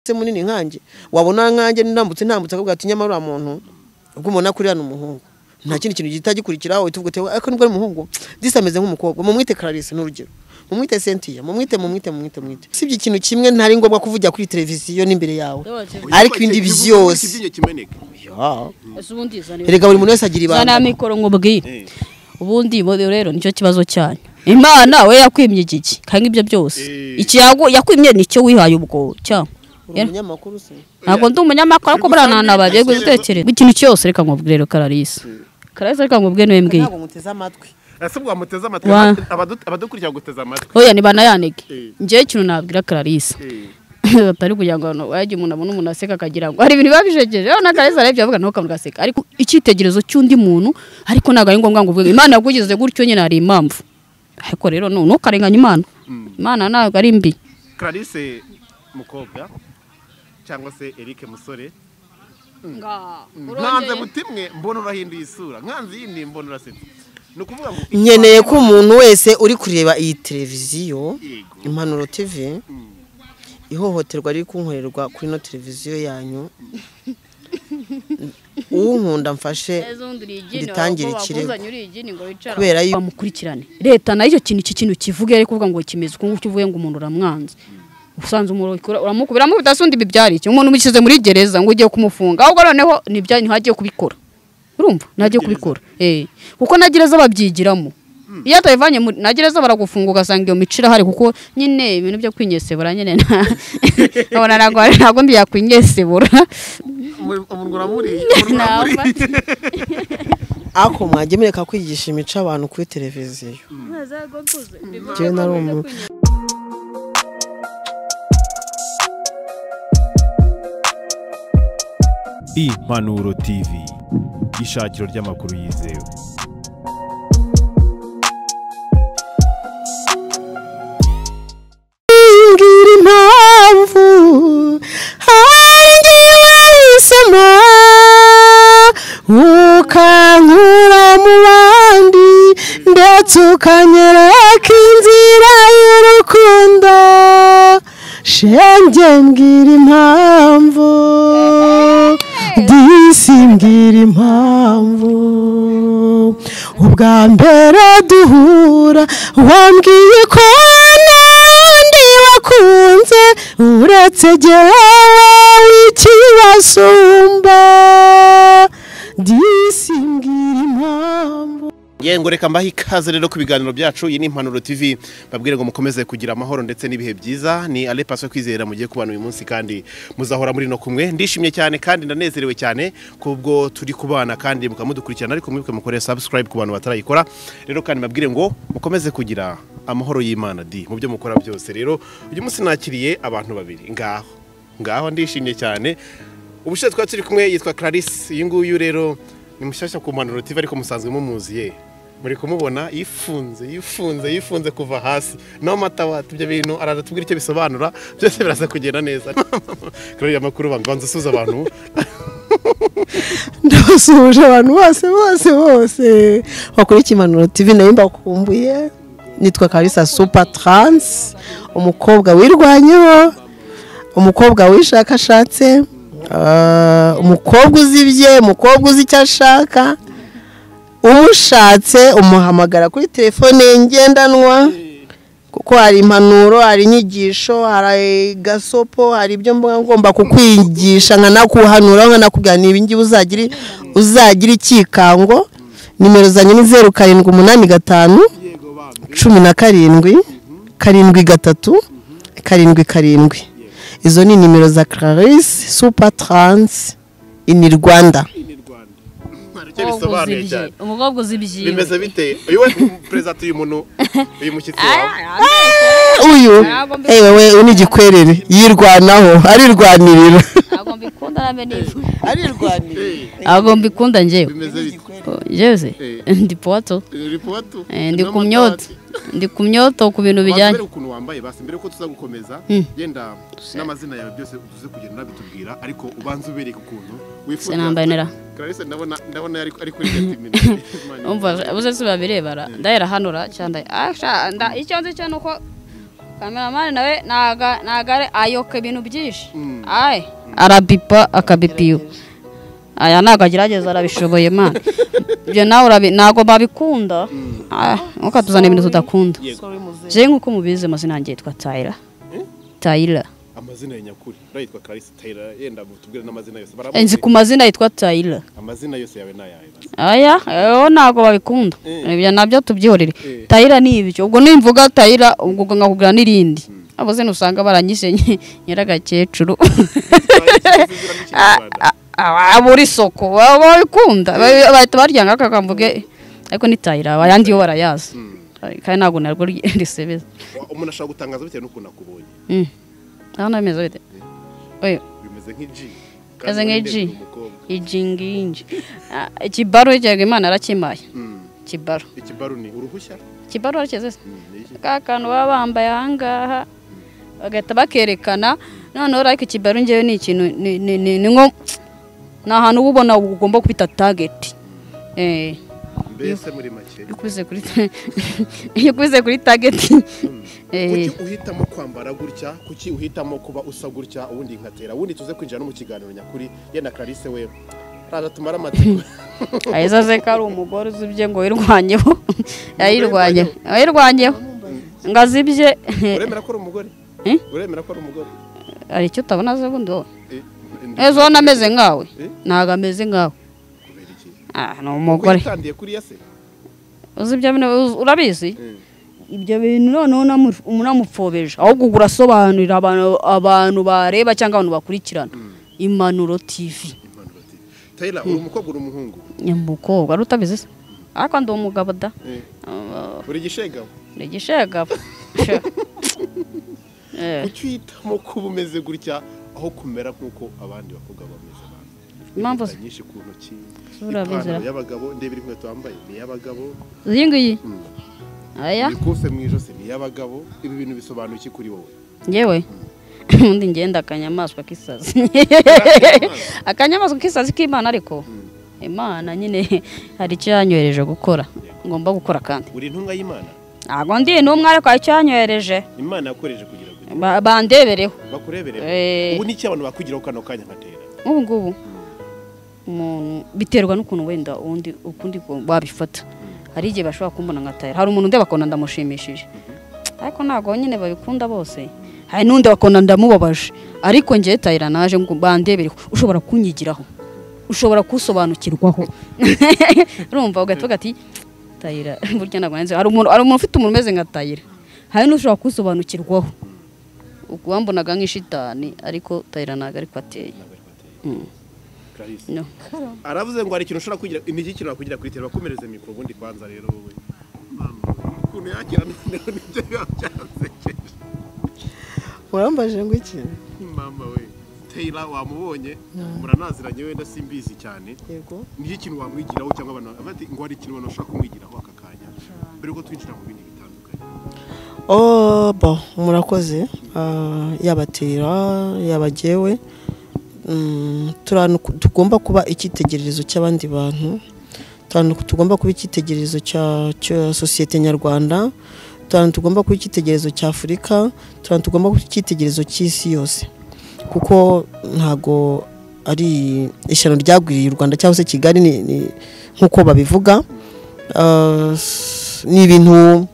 ndetse munini nkanjye wabona nkanjye ndambutse ntambutse akavuga ati nyamara uriya muntu ubwo ubona ko uriya ni umuhungu nta kindi kintu gihita gikurikiraho uhita uvuga ati ariko nubwo ari umuhungu disi ameze nk'umukobwa mumwite Clarisse ni urugero mumwite Cynthia mumwite mumwite mumwite mumwite usibye ikintu kimwe ntari ngombwa kuvugira kuri televiziyo n'imbere yawe ariko ibindi byose Ya. ese ubundi zana erega buri muntu wese agira ibanga zana mikoro nkubwiye ubundi bo rero nicyo kibazo cyanyu imana we yakwimye iki ki kandi ibyo byose iki yagu- yakwimye nicyo wihaye ubwo cyangwa uri umunyamakuru se ntabwo ndi umunyamakuru ariko buriya nta nabajye gutekereza ikintu cyose reka nkubwire rero kararisa kararisa reka nkubwire niwe mbwiye ntabwo muteze amatwi ese ubwo wamuteze amatwi Wa- abadu- abadukurikira guteze amatwi oya ntibanayanike Eh. njyewe ikintu nabwira kararisa Eh. atari kugira ngo hano wajya umuntu abone umuntu aseka akagira ngo hari ibintu biba bijegeje rero na kareza arabyo avuga nawe ukavuga aseka ariko icyitegererezo cy'undi muntu ariko ntabwo ari ngombwa ngo uvuge imana yakugize gutyo nyine hari impamvu ariko rero nu- ntukarenganye imana imana ntabwo ari mbi clarisse mukobwa cyangwa se eric musore nkanze butimwe mbona urahinduye isura nkanze yindi mbona urasetse ni ukuvuga ngo nkeneye ko umuntu wese uri kureba iyi televiziyo Yego. impanuro tv ihohoterwa riri kunkorerwa kuri ino televiziyo yanyu uwunkunda mfashe Nditangire ikirego. Kubera kubera yuko- bamukurikirane leta nayo icyo kintu iki kintu kivuge ariko kuvuga ngo kimeze uko nguko uvuye ngo umuntu uramwanze usanze umuntu ukora- uramukubira amukubita asundi ibi byari iki umuntu umushyize muri gereza ngo ugiye kumufunga ahubwo noneho nibya ntihagiye kubikora urumva ntagiye kubikora eh kuko na gereza babyigiramo iyo atabivanye muri na gereza baragufunga ugasanga iyo mico irahari kuko nyine ibintu byo kwinyesebura nyine nta- nkabona ntabwo ntabwo mbiyakwinyesebura umuntu uramuriye Namba. ako mwagiye mureka kwigisha imico abantu kuri televiziyo njyewe nari umuntu impanuro tv ishakiro ry'amakuru yizewe ngira impamvu hanjye wahisemo ukankura mu bandi ndetse ukanyereka inzira y'urukundo shenge mbwira impamvu disi mbwira impamvu ubwa mbere duhura wambwiye ko nandi wakunze uretse jyewe ikibasumba disi mbwira impamvu Yego reka mbahe ikaze rero ku biganiro byacu iyi ni impanuro TV babwire ngo mukomeze kugira amahoro ndetse n'ibihe byiza ni Ale Paso kwizera mugiye kubana uyu munsi kandi muzahora muri no kumwe ndishimye cyane kandi ndanezerewe cyane kubwo turi kubana kandi mukamudukurikirana ariko mwibuke mukore subscribe ku bantu batarayikora rero kandi babwire ngo mukomeze kugira amahoro y'Imana di mu byo mukora byose rero uyu munsi nakiriye abantu babiri ngaho ngaho ndishimye cyane ubushize twari turi kumwe yitwa Clarisse uyu nguyu rero ni mushyashya ku mpanuro TV ariko musanzwe mumuziye muri kumubona yifunze yifunze yifunze kuva hasi naho amata wata ibyo bintu araza tubwira icyo bisobanura byose biraza kugenda neza kurariya amakuru banza banza usuza abantu ndabasuhuje abantu bose bose bose bakurikiye impanuro tv nayo mbakumbuye nitwa karisa super taransi umukobwa wirwanyeho umukobwa wishakashatse ah, umukobwa uzibye umukobwa uzi icyo ashaka umushatse umuhamagara kuri telefone ye ngendanwa kuko hari impanuro hari inyigisho hari gasopo hari ibyo mba ngomba kukwigisha nkanakuhanura nkanakubwira ni ibingibi uzagira uzagira ikikango nimero zanjye ni zeru karindwi umunani gatanu cumi na karindwi karindwi gatatu karindwi karindwi izo ni nimero za Clarisse super taransi ini rwanda hari icyo bisobanuye cyane umukobwa uzibyiye bimeze bite uyu we perezida uyu muntu uyu mushyitsi wawe uyu eh, wewe uni igikwerere yirwanaho arirwanirira ntabwo mbikunda nabe niba arirwanirira ntabwo mbikunda njyewe bimeze bite jeze Eh. ndi poto ripoti Eh, ndi ku myoto ndi ku myoto ku bintu bijyanye mbere ukuntu wambaye basi mbere ko tuza gukomeza genda n'amazina yawe byose uze kugenda unabitubwira ariko ubanza ubereke ukuntu wifuza sinambanira Clarisse ndabona ndabona yari ari kuri gatimini umva uze si babirebara ndayihanura cyane icyo nzi cyo ni uko kameramani nawe naga- nagare ayoka ibintu byinshi aye arabipa akabipiyo aya ntabwo agerageza arabishoboye mani ibyo nawe urabi- ntabwo babikunda Aye, ntukatuzane ibintu tudakunda je nk'uko mubizi amazina yanjye yitwa tayira tayira amazina ya nyakuri urayitwa karayisi tayira yenda tubwire n'amazina yose Eh, nzi ku mazina yitwa tayira amazina yose yawe ni ayawe basi. aya yo ntabwo babikunda Eh. ibyo nabyo tubyihorere Eh. tayira ni ibyo ubwo nimvuga tayira ubwo ubwo nkakubwira n'irindi abo zino usanga baranyishe nyiragakecuru Ikizira ni ikinyarwanda. abura isoko baba babikunda Ba- bahita baryanga akakambuge ariko ni tayira ayandi yo barayazi kandi ntabwo narwo ry- risebeza Wa- umuntu ashobora gutangaza bitewe n'ukuntu akubonye Mm. aho nameze bite oya bimeze nk'igi Bimeze nk'igi. umukobwa ijingingi Ah, ikibaro cyangwa imana arakimaye Mm. ikibaro ikibaru ni uruhushya ikibaro arakize se Mm, ni iki? ka kantu baba bambaye ahangaha bagahita bakerekana noneho ariko ikibaru ngewe ni ikintu ni- ni- ni ni nko ni ahantu uba ubona ugomba kubita tageti eh mbese muri make iyo ukubize kuri iyo ukubize kuri tageti kuki eh uhitamo kwambara gutya kuki uhitamo kuba usa gutya ubundi nkatera ubundi tuze kwinjira no mu kiganiro nyakuri yenda clarisse we raza tumara amatsiko aheza ze ko ari umugore uzibye ngo wirwanyeho yayirwanyeho yayirwanyeho ngo azibye uremera ko ari umugore Eh? uremera ko ari umugore hari icyo utabona ze bundi wowe Eh, ndi- ejo ubona ameze nkawe Eh? ntabwo ameze nkawe kubera iki? ah ni Kuko umugore yitandiye kuri ya se uzi ibyo bintu uzi- urabizi Eh. ibyo bintu noneho namu- unamupfobeje ahubwo urasobanurira abantu abantu bareba cyangwa abantu bakurikirana impanuro tv Imana bati tayira uri umukobwa uri umuhungu ni umukobwa ari utabizi se ariko ndi umugabo da Eh, Ah, uri igishegabo ni igishegabo Sha. Eh, kuki uhitamo kuba umeze gutya aho kumera nk'uko abandi bakobwa bameze abantu Impamvu- Impeta nyinshi ku ntoki Zura ipantaro bizira. y'abagabo ndeba inkweto wambaye ni iy'abagabo iyi ngiyi Mm. aya imikufe mu ijosi ni iy'abagabo ibi bintu bisobanuye iki kuri wowe yewe ubundi ngenda akanyamaswa k'isazi akanyamaswa k'isazi k'imana ariko imana nyine hari icyo yanyohereje gukora ngomba gukora kandi uri intumwa y'imana ntabwo ndi intumwa ariko hari icyo yanyohereje imana yakoreje kugira ngo Ba- bandebereho bakureberere Eh. ubu n'iki abantu bakugiraho kano kanya nkatera nk'ubu ngubu umuntu biterwa n'ukuntu wenda undi ukundi ku- wabifata hari igihe bashobora kumbona nka tayira hari umuntu ndeba akabona ndamushimishije ariko ntabwo nyine babikunda bose hari n'undi bakabona ndamubabaje ariko njyewe tayira naje ngo bandebere ushobora kunyigiraho ushobora kusobanukirwaho urumva ugahita ati tayira burya ntabwo nanze hari umuntu hari umuntu ufite umuntu umeze nka tayira hari n'ushobora kusobanukirwaho uwambonaga nk'ishitani ariko tayira ntabwo ariko ateye Ntabwo ariko ateye. Mm. Clarisse. No. aravuze ngo hari ikintu ushobora kugira ni iki kintu wakugira kuri tera bakomereze mikoro ubundi kwanza rero wowe Mama, ukuntu yakira noneho nibyo biba byansekeje urambaje ngo iki mama we teyira wamubonye muranaziranye wenda simbizi cyane yego niyo ikintu wamwigiraho cyangwa abantu bakavuga ati ngo hari ikintu abantu bashaka kumwigiraho aka kanya mbere yuko twinjira mu bindi bitandukanye Oh, bon, murakoze Ah, yaba tera yaba jyewe Mm, turi ahantu ku- tugomba kuba icyitegererezo cy'abandi bantu turi ahantu ku- tugomba kuba icyitegererezo cya cya sosiyete nyarwanda turi ahantu tugomba kuba icyitegererezo cya afurika turi ahantu tugomba kuba icyitegererezo cy'isi yose kuko ntago ari ishyano ryagwiriye u rwanda cyangwa se kigali ni- ni- nk'uko babivuga Ah, s- ni ibintu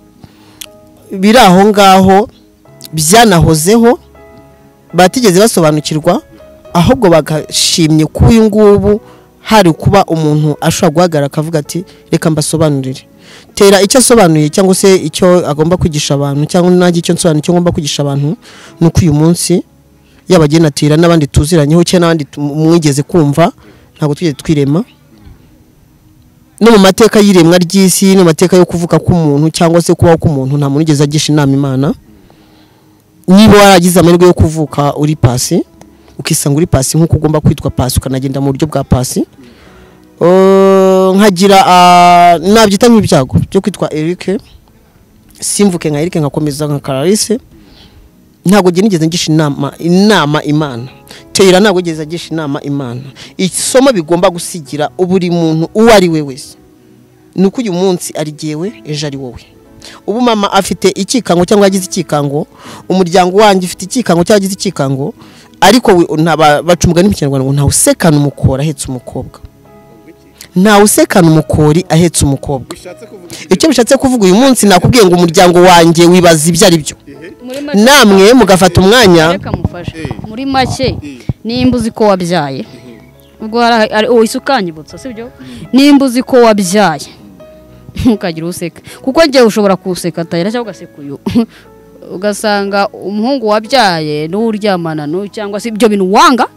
biri aho ngaho byanahozeho batigeze basobanukirwa ahubwo bagashimye ko uyu ngubu hari kuba umuntu ashobora guhagarara akavuga ati reka mbasobanurire tera icyo asobanuye cyangwa se icyo agomba kwigisha abantu cyangwa nanjye icyo nsobanura icyo ngomba kwigisha abantu ni uko uyu munsi yaba agena tera n'abandi tuziranyeho cyangwa n'abandi tu- mwigeze kumva ntabwo twigeze twirema no mu mateka y'iremwa ry'isi no mu mateka yo kuvuka k'umuntu cyangwa se kubaho k'umuntu nta muntu ugeze agisha inama imana niba waragize amahirwe yo kuvuka uri pasi ukisanga uri pasi nk'uko ugomba kwitwa pasi ukanagenda mu buryo bwa pasi Eh, nkagira ah, nabyita nk'ibyago byo kwitwa erike simvuke nka erike nkakomeza nka kararisi ntabwo njye nigeze ngisha inama inama imana teyira ntabwo yigeze agisha inama imana isomo bigomba gusigira buri muntu uwo ari we wese ni uko uyu munsi ari jyewe ejo ari wowe ubu mama afite ikikango cyangwa yagize ikikango umuryango wanjye ufite ikikango cyangwa yagize ikikango ariko we- nta- ba- baca umugani mu kinyarwanda ngo ntawe usekana umukori ahetse umukobwa ntawe usekana umukori ahetse umukobwa bishatse kuvuga icyo bishatse kuvuga uyu munsi nakubwiye ngo umuryango wanjye wibaza ibyo ari byo Muri make- namwe mugafata umwanya reka mufashe Eh. muri make Eh. nimba uzi ko wabyaye ubwo hari hari- oh, isi ukanyibutsa sibyo nimba uzi ko wabyaye ntukagire useka kuko njyewe ushobora kuseka atayira cyangwa ugaseka uyu ugasanga umuhungu wabyaye n'uwo uryamana n'uwo cyangwa se ibyo bintu wanga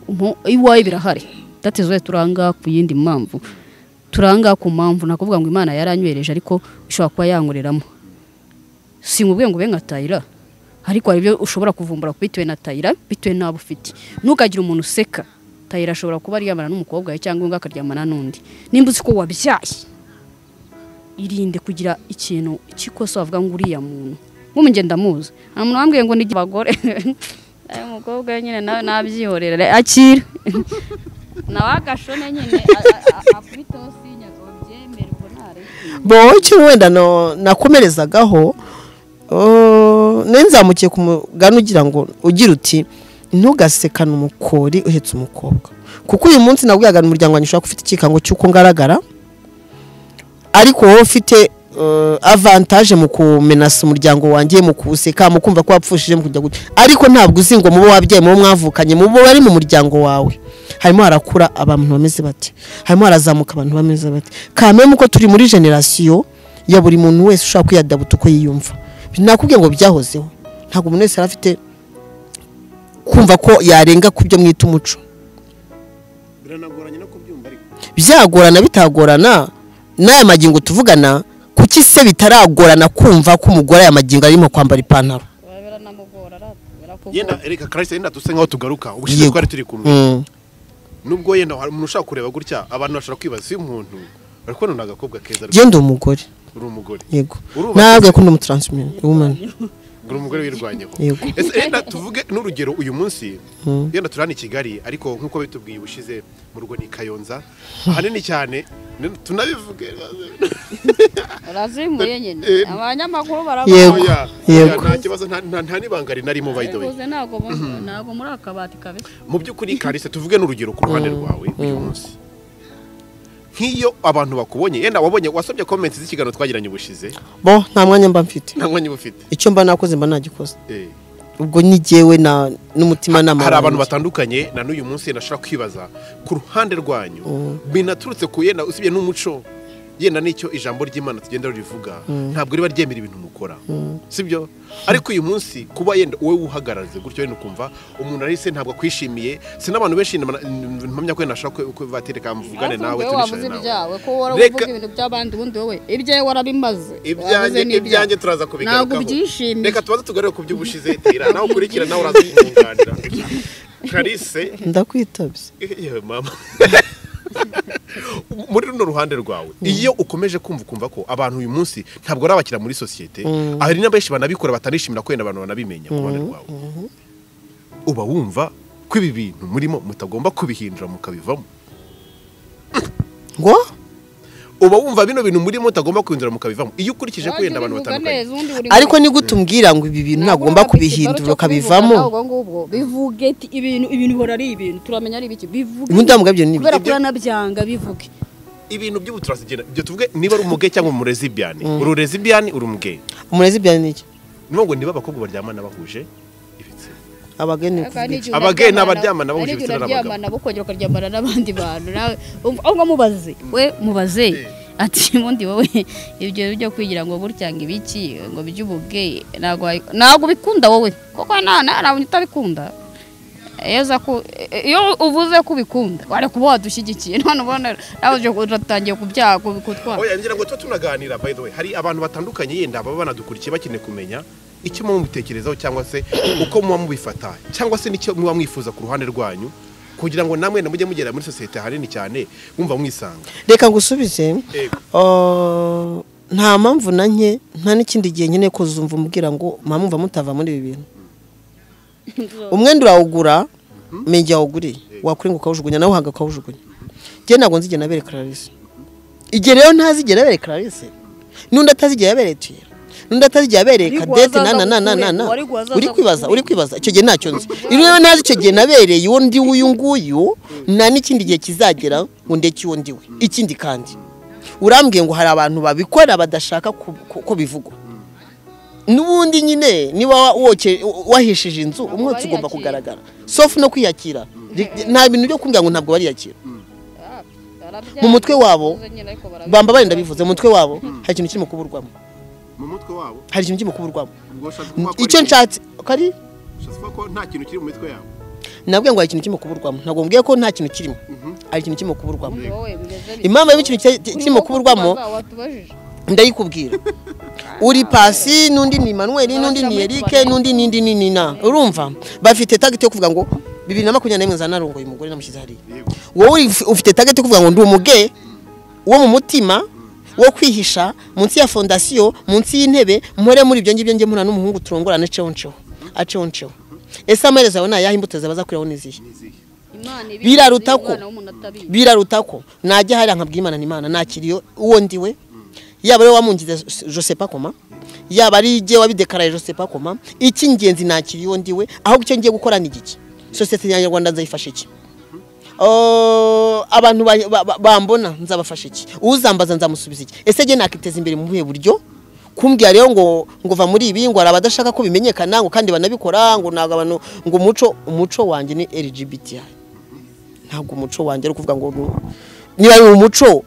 umu- iwawe birahari datizwe turanga ku yindi mpamvu turanga ku mpamvu nakuvuga ngo imana yaranywereje ariko ishobora kuba yankoreramo si mu bwenge ube nka tayira ariko hari ibyo ushobora kuvumbura bitewe na tayira bitewe n'abo ufite ntugagire umuntu useka tayira ashobora kuba aryamana n'umukobwa we cyangwa undi akaryamana n'undi nimba uzi ko wabyaye irinde kugira ikintu cy'ikosa wavuga ngo uriya muntu nk'ubu njye ndamuzi nta muntu wambwiye ngo nige abagore aya mukobwa we nyine nawe nabyihorera akira nawe agashone nyine akubite aho sinya ngo byemere ubwo ntareke bo icyo wenda no- nakomerezagaho oh, nari nzamukiye ku mugani ugira ngo ugira uti ntugasekane umukori uhetse umukobwa kuko uyu munsi nabwiraga umuryango wanjye ushobora gufite ikikango cy'uko ngaragara ariko wowe ufite eh, avantaje mu kumenasa umuryango wanjye mu kuwuseka mu kumva ko wapfushije mu kujya gutya ariko ntabwo uzi ngo mubo wabyaye mubo mwavukanye mubo bari mu muryango wawe harimo harakura abantu bameze bati harimo harazamuka abantu bameze bati kameme uko turi muri generasiyo ya buri muntu wese ushobora kwiyadabuta uko yiyumva nakubwiye ngo byahozeho ntabwo umuntu wese yari afite kumva ko yarenga ku byo mwita umuco biranagoranye no kubyumva ariko byagorana bitagorana n'aya magingo tuvugana kuki se bitaragorana kumva ko umugore aya magingo arimo kwambara ipantaro biranamugora aratubera kuko yenda reka karasita yenda duse nkaho tugaruka ubushize Yego. twari turi kumwe Mm. nubwo yenda hari umuntu ushaka kureba gutya abantu bashobora kwibaza uyu muntu bari kubona ni agakobwa keza Jye ndi umugore uri umugore yego Urubahiriza. ntabwo ko ndi umutransmini woman uri umugore wirwanyeho Yego. ese yenda tuvuge n'urugero uyu munsi yenda turi hano i kigali ariko nk'uko bitubwiye ubushize mu rugo ni i kayonza ahanini cyane ni- tunabivuge urazimuye nyine Eh. abanyamakuru Yego. barabona Oya, oya, Yego. nta kibazo nta- nta nta n'ibanga rinarimo by the way Rwose ntabwo mu- ntabwo muri akabati kabisa mu by'ukuri karisa tuvuge n'urugero ku ruhande rwawe uyu munsi nk'iyo abantu bakubonye yenda wabonye wasomye comments z'ikiganiro twagiranye ubushize bo nta mwanya mba mfite nta mwanya uba ufite icyo mba nakoze mba nagikoze Eh. ubwo ni jyewe na n'umutima nama hari abantu wanjye. batandukanye na n'uyu munsi yenda ashobora kwibaza ku ruhande rwanyu binaturutse ku yenda usibye n'umuco yenda n'icyo ijambo ry'imana tugenda rivuga ntabwo riba ryemera ibintu mukora sibyo ariko uyu munsi kuba yenda wowe wuhagaraze gutyo wenda ukumva umuntu arese ntabwo akwishimiye si n'abantu benshi ndamana- mpamya ko yenda ashobora ko- ko batereka mvugane nawe wowe wavuze tunishane nawe ibyawe ko wowe Reka- uvuga ibintu by'abandi ubundi wowe ibyawe warabimaze ibyanjye Wavuze ni ibyanjye turaza kubigarukaho ntabwo byishimiye reka tubanze tugarure ku by'ubushize tira nawe ukurikira nawe urazitunganya karise ndakwitabye yewe mama muri runo ruhande rwawe iyo ukomeje kumva ukumva ko abantu uyu munsi ntabwo ari abakira muri sosiyete hari na benshi banabikora batanishimira ko wenda abantu banabimenya ku ruhande rwawe uba wumva ko ibi bintu murimo mutagomba kubihindura mukabivamo ngo uba wumva bino bintu murimo mutagomba kubihindura mukabivamo iyo ukurikije ko Wajya wenda abantu ubivuga batandukanye neza, ubundi buri ariko muntu- ni gute umbwira ngo ibi bintu Ntabwo ntagomba uri bafite ikibazo kubihindura cyo kubivuga, ukabivamo ntabwo ngubwo bivuge ati ibintu ibintu bihora ari ibintu turamenya ari ibiki bivuge ubundi ndamubwira ni kubera ko Ibyo- uranabyanga bivuge ibintu by'ubuturasi igenda ibyo tuvuge niba ari umuge cyangwa umurezi byane uri urezi byane uri umuge umurezi bya ni iki ni ngo niba abakobwa baryamana bahuje ibitsina abageni Kandi igihe Abageni unaryamana- n'abaryamana bahuje hari igihe ibitsina n'abagabo. unaryamana bo kongera ukaryamana n'abandi bantu nawe umva- ahubwo mubaze we mubaze ati ubundi wowe ibyo byo kwigira ngo burya ngo ibiki ngo by'ubuge ntabwo wayi- ntabwo ubikunda wowe kuko nta nta ntabwo utabikunda iyo uza ku- iyo uvuze ko ubikunda wari kuba wadushyigikiye none ubona nawe uje uratangiye kubyaha kutwara Oya ngira ngo tuba tunaganira by the way hari abantu batandukanye yenda baba banadukurikiye bakeneye kumenya icyo muba mubitekerezaho cyangwa se uko muba mubifata cyangwa se n'icyo muba mwifuza ku ruhande rwanyu kugira ngo namwe mujye mugera muri sosiyete hanini cyane mwumva mwisanga reka ngusubize Yego. Ah, nta mpamvu na nke nta n'ikindi gihe nkeneye kuzumva umubwira ngo mpamvu mutava muri ibi bintu umwenda urawugura menge yawuguriye wakwirinda ukawujugunya nawe uhaga ukawujugunya njye ntabwo nzigera nabereka clarisse igihe rero ntazigera abereka clarisse n'undi atazigera abereka tuyira n'undi atari igihe abereye Ariko kadete na na wazaza na na na na kukurenga, ariko wazaza uri kwibaza uri kukurenga. kwibaza icyo gihe ntacyo nzi iyo rero ntazi icyo gihe nabereye uwo ndi w'uyu nguyu nta n'ikindi gihe kizagera ngo ndeke uwo ndi we ikindi kandi urambwiye ngo hari abantu babikora badashaka ku- ku- ko bivugwa n'ubundi nyine niba wa- woke- wahishije inzu umwotsi ugomba kugaragara sofu no kwiyakira Ri- nta bintu byo kumbwira ngo ntabwo bariyakira mu mutwe wabo bamba barenda bivuze mu mutwe wabo hari ikintu kirimo kuburwamo mu mutwe wabo hari ikintu kirimo kuburwamo ubwo ushaka kuvuga ko icyo ari- nshatse kari ushaka kuvuga ko nta kintu kiri mu mitwe yabo nabwiye ngo hari ikintu kirimo kuburwamo ntabwo mbwiye ko nta kintu kirimo hari ikintu kirimo kuburwamo impamvu y'ikintu ki- ki- kirimo kuburwamo ndayikubwira uri pasi n'undi ni manuel n'undi ni erike n'undi ni indi ni nina urumva bafite tageti yo kuvuga ngo bibiri na makumyabiri n'imwe zanarongoye umugore namushyize hariya yego wowe uri- ufite tageti yo kuvuga ngo ndi umuge wo mu mutima wo kwihisha munsi ya fondasiyo munsi y'intebe mpore muri ibyo ngibyo ngemura n'umuhungu turongorane ceho nceho aceho nceho ese amaherezo yawe ni ayahe imbuto zabaza kuriho ni izihe nizihe biraruta ko- biraruta ko najya hariya nkabwira imana ni imana nakiriye uwo ndiwe yaba ari wamungize josepa koma yaba ari igihe wabidekaraye josepa koma icy'ingenzi nakiriye uwo ndiwe ahubwo icyo ngiye gukora ni giki sosiyete nyarwanda nzayifasha iki Oh, abantu ba- ba- ba- bambona nzabafasha iki uzambaza nzamusubiza iki ese njye nakiteza imbere mu buhe buryo kumbwira rero ngo ngo va muri ibi ngo hari abadashaka ko bimenyekana ngo kandi banabikora ngo ntabwo abantu ngo umuco umuco wanjye ni lgbti ntabwo umuco wanjye ari ukuvuga ngo nu- niba ari umuco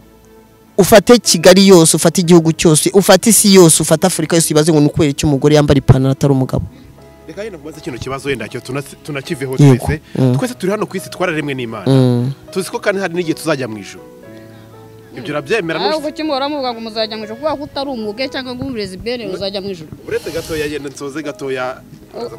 ufate kigali yose ufate igihugu cyose ufate isi yose ufate afurika yose ibaze ngo ni ukubera icyo umugore yambara ipantaro atari umugabo reka yenda kubaza kino kibazo wenda cyo tuna- tunakiveho Yego. twese twese turi hano ku isi twararemwe n'imana tuzi ko kandi hari n'igihe tuzajya mu ijoro ibyo urabyemera ahubwo n'ubu icyo muhora muvuga ngo muzajya mu ijoro kubera ko utari umwuge cyangwa ngo umurezi bere uzajya mu ijoro uretse gatoya yenda nsoze gatoya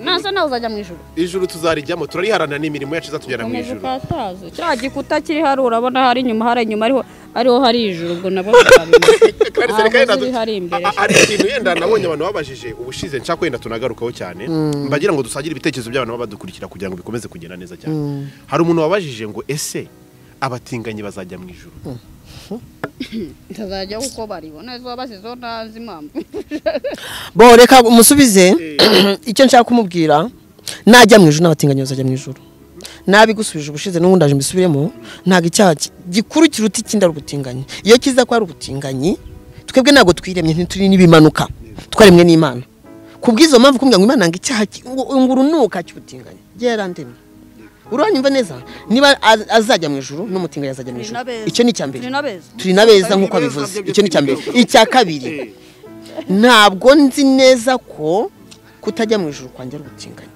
nasa nawe uzajya mu ijoro ijuru tuzarijyamo turariharanira n'imirimo yacu izatujyana mu Komeza ijoro ukataze kiriya gikuta kiri hari urabona hari inyuma hari inyuma ariho ariho hari ijuru ubwo nabwo tuzabimenya Kandi se ntabwo reka yenda ziri hari tu- imbere a- a- hari ikintu yenda nabonye abantu babajije ubushize nshaka wenda tunagarukaho cyane mbagira ngo dusagire ibitekerezo by'abantu baba badukurikira kugira ngo bikomeze kugenda neza cyane hari umuntu wabajije ngo ese abatinganyi bazajya mu ijoro ntazajya uko baribona izo basizeho ntazi impamvu bo reka umusubize icyo nshaka kumubwira najya mu ijoro n'abatinganyi bazajya mu ijoro nabigusubije ubushize n'ubundi aje mbisubiremo ntabwo icyaha ki- gikuru kiruta ikindi ari ubutinganyi iyo kiza ko ari ubutinganyi twebwe ntabwo twiremye ntituri n'ibimanuka twaremwe n'imana ku bw'izo mpamvu kumbwira ngo imana ngo icyaha ki- ngo- ngo urunuka cy'ubutinganyi gerandemye uranyumva neza niba az- azajya mu ijoro n'umutinganyi azajya mu ijoro icyo ni icya mbere turi na beza nk'uko abivuze icyo ni icya mbere icya kabiri ntabwo nzi neza ko kutajya mu ijoro kwanjye ari ubutinganyi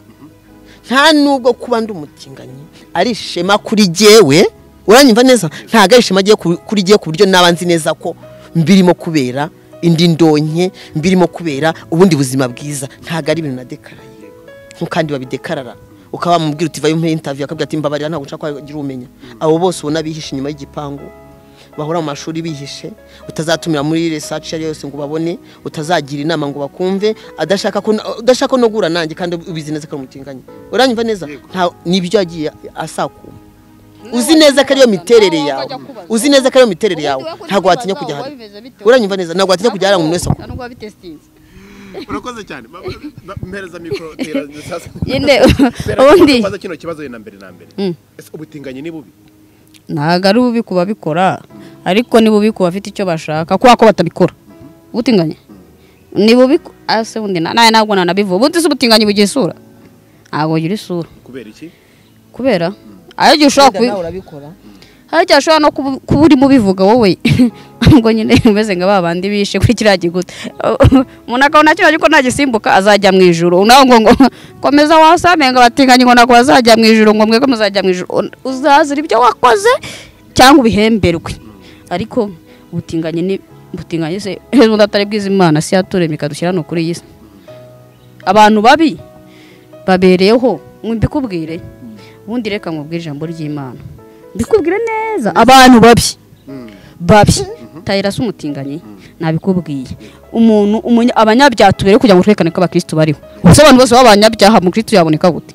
nta nubwo kuba ndi umutinganyi ari ishema kuri jyewe uranyumva neza ntabwo ari ishema jyewe ku- kuri jyewe ku buryo naba nzi neza ko mbirimo kubera indi ndonke mbirimo kubera ubundi buzima bwiza ntabwo ari ibintu nadekaraye nk'ukandi babidekarara ukaba wamubwira uti vayo muri intaviyu akabwira ati mbabarira ntabwo nshaka ko wagira umenya abo bose ubona bihishe inyuma y'igipangu bahora mu mashuri bihishe utazatumira muri resaci iyo ari yo yose ngo babone utazagira inama ngo bakumve adashaka ko udashaka no guhura nanjye kandi ubizi neza ko ari umutinganyi uranyumva neza nta- nibyo yagiye asakuma uzi neza ko ariyo miterere yawe uzi neza ko ariyo miterere yawe ntabwo watinya kujya hariya uranyumva neza ntabwo watinya kujya hariya ngo umuntu wese akumve. nubwo wabitesitinze urakoze cyane Ma- ma- mpereza mikoro tera sasa. nyine Tera, ubundi kubaza kino kibazo wenda mbere na mbere ese ubutinganyi ni bubi ntabwo ari bubi ku babikora ariko ni bubi ku bafite icyo bashaka kubera ko batabikora ubutinganyi ni bubi ku- ah, se bundi na- nawe ntabwo nanabivuga ubundi se ubutinganyi bugira isura ntabwo bugira isura kubera iki kubera hari igihe ushobora kubi- hari igihe ashobora no kubu- kuba urimo ubivuga wowe ubwo nyine umeze nka ba bandi bishe kuri kiriya gikuta umuntu akabona kiriya gikuta nagisimbuka azajya mu ijoro nawe ngo ngo komeza wasame ngo abatinganyi ngo ntabwo bazajya mu ijoro ngo mwebwe muzajya mu ijoro uzazira ibyo wakoze cyangwa ubihemberwe ariko ubutinganyi ni butinganyi se heza undi atari bwiza imana si yaturemye ikadushyira hano kuri iyi si abantu babi babereyeho mbikubwire ubundi reka nkubwire ijambo ry'imana mbikubwire neza abantu babi babi tayira si umutinganyi nabikubwiye umuntu umunya- abanyabyaha tubere kugira ngo twerekane ko abakristo bariho gusa abantu bose b'abanyabyaha umukristo yaboneka gute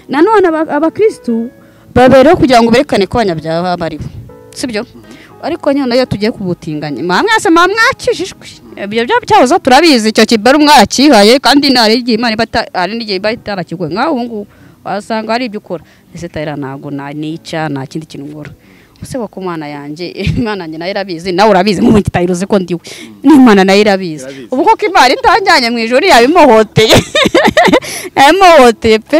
nanone aba- abakristo babereho kugira ngo berekane ko abanyabyaha bariho sibyo ariko nyine iyo tugiye kubutinganya mwamwese mwamwakijijwe ibyo bya byahoze turabizi icyo kibari mwarakihaye kandi hari n'igihe Imana iba ita- hari n'igihe iba itarakiguye nk'aho ubu ngubu wasanga hari ibyo ukora ese tayira ntabwo nanica nta kindi kintu nkora ese wa ku mana yanjye imana yanjye nayo irabizi nawe urabizi mu gihe utayiruzi ko ndiwe n'imana nayo irabizi Irabizi. ubu koko imana itanjyanye mu ijoro yabimuhoteye yabimuhoteye pe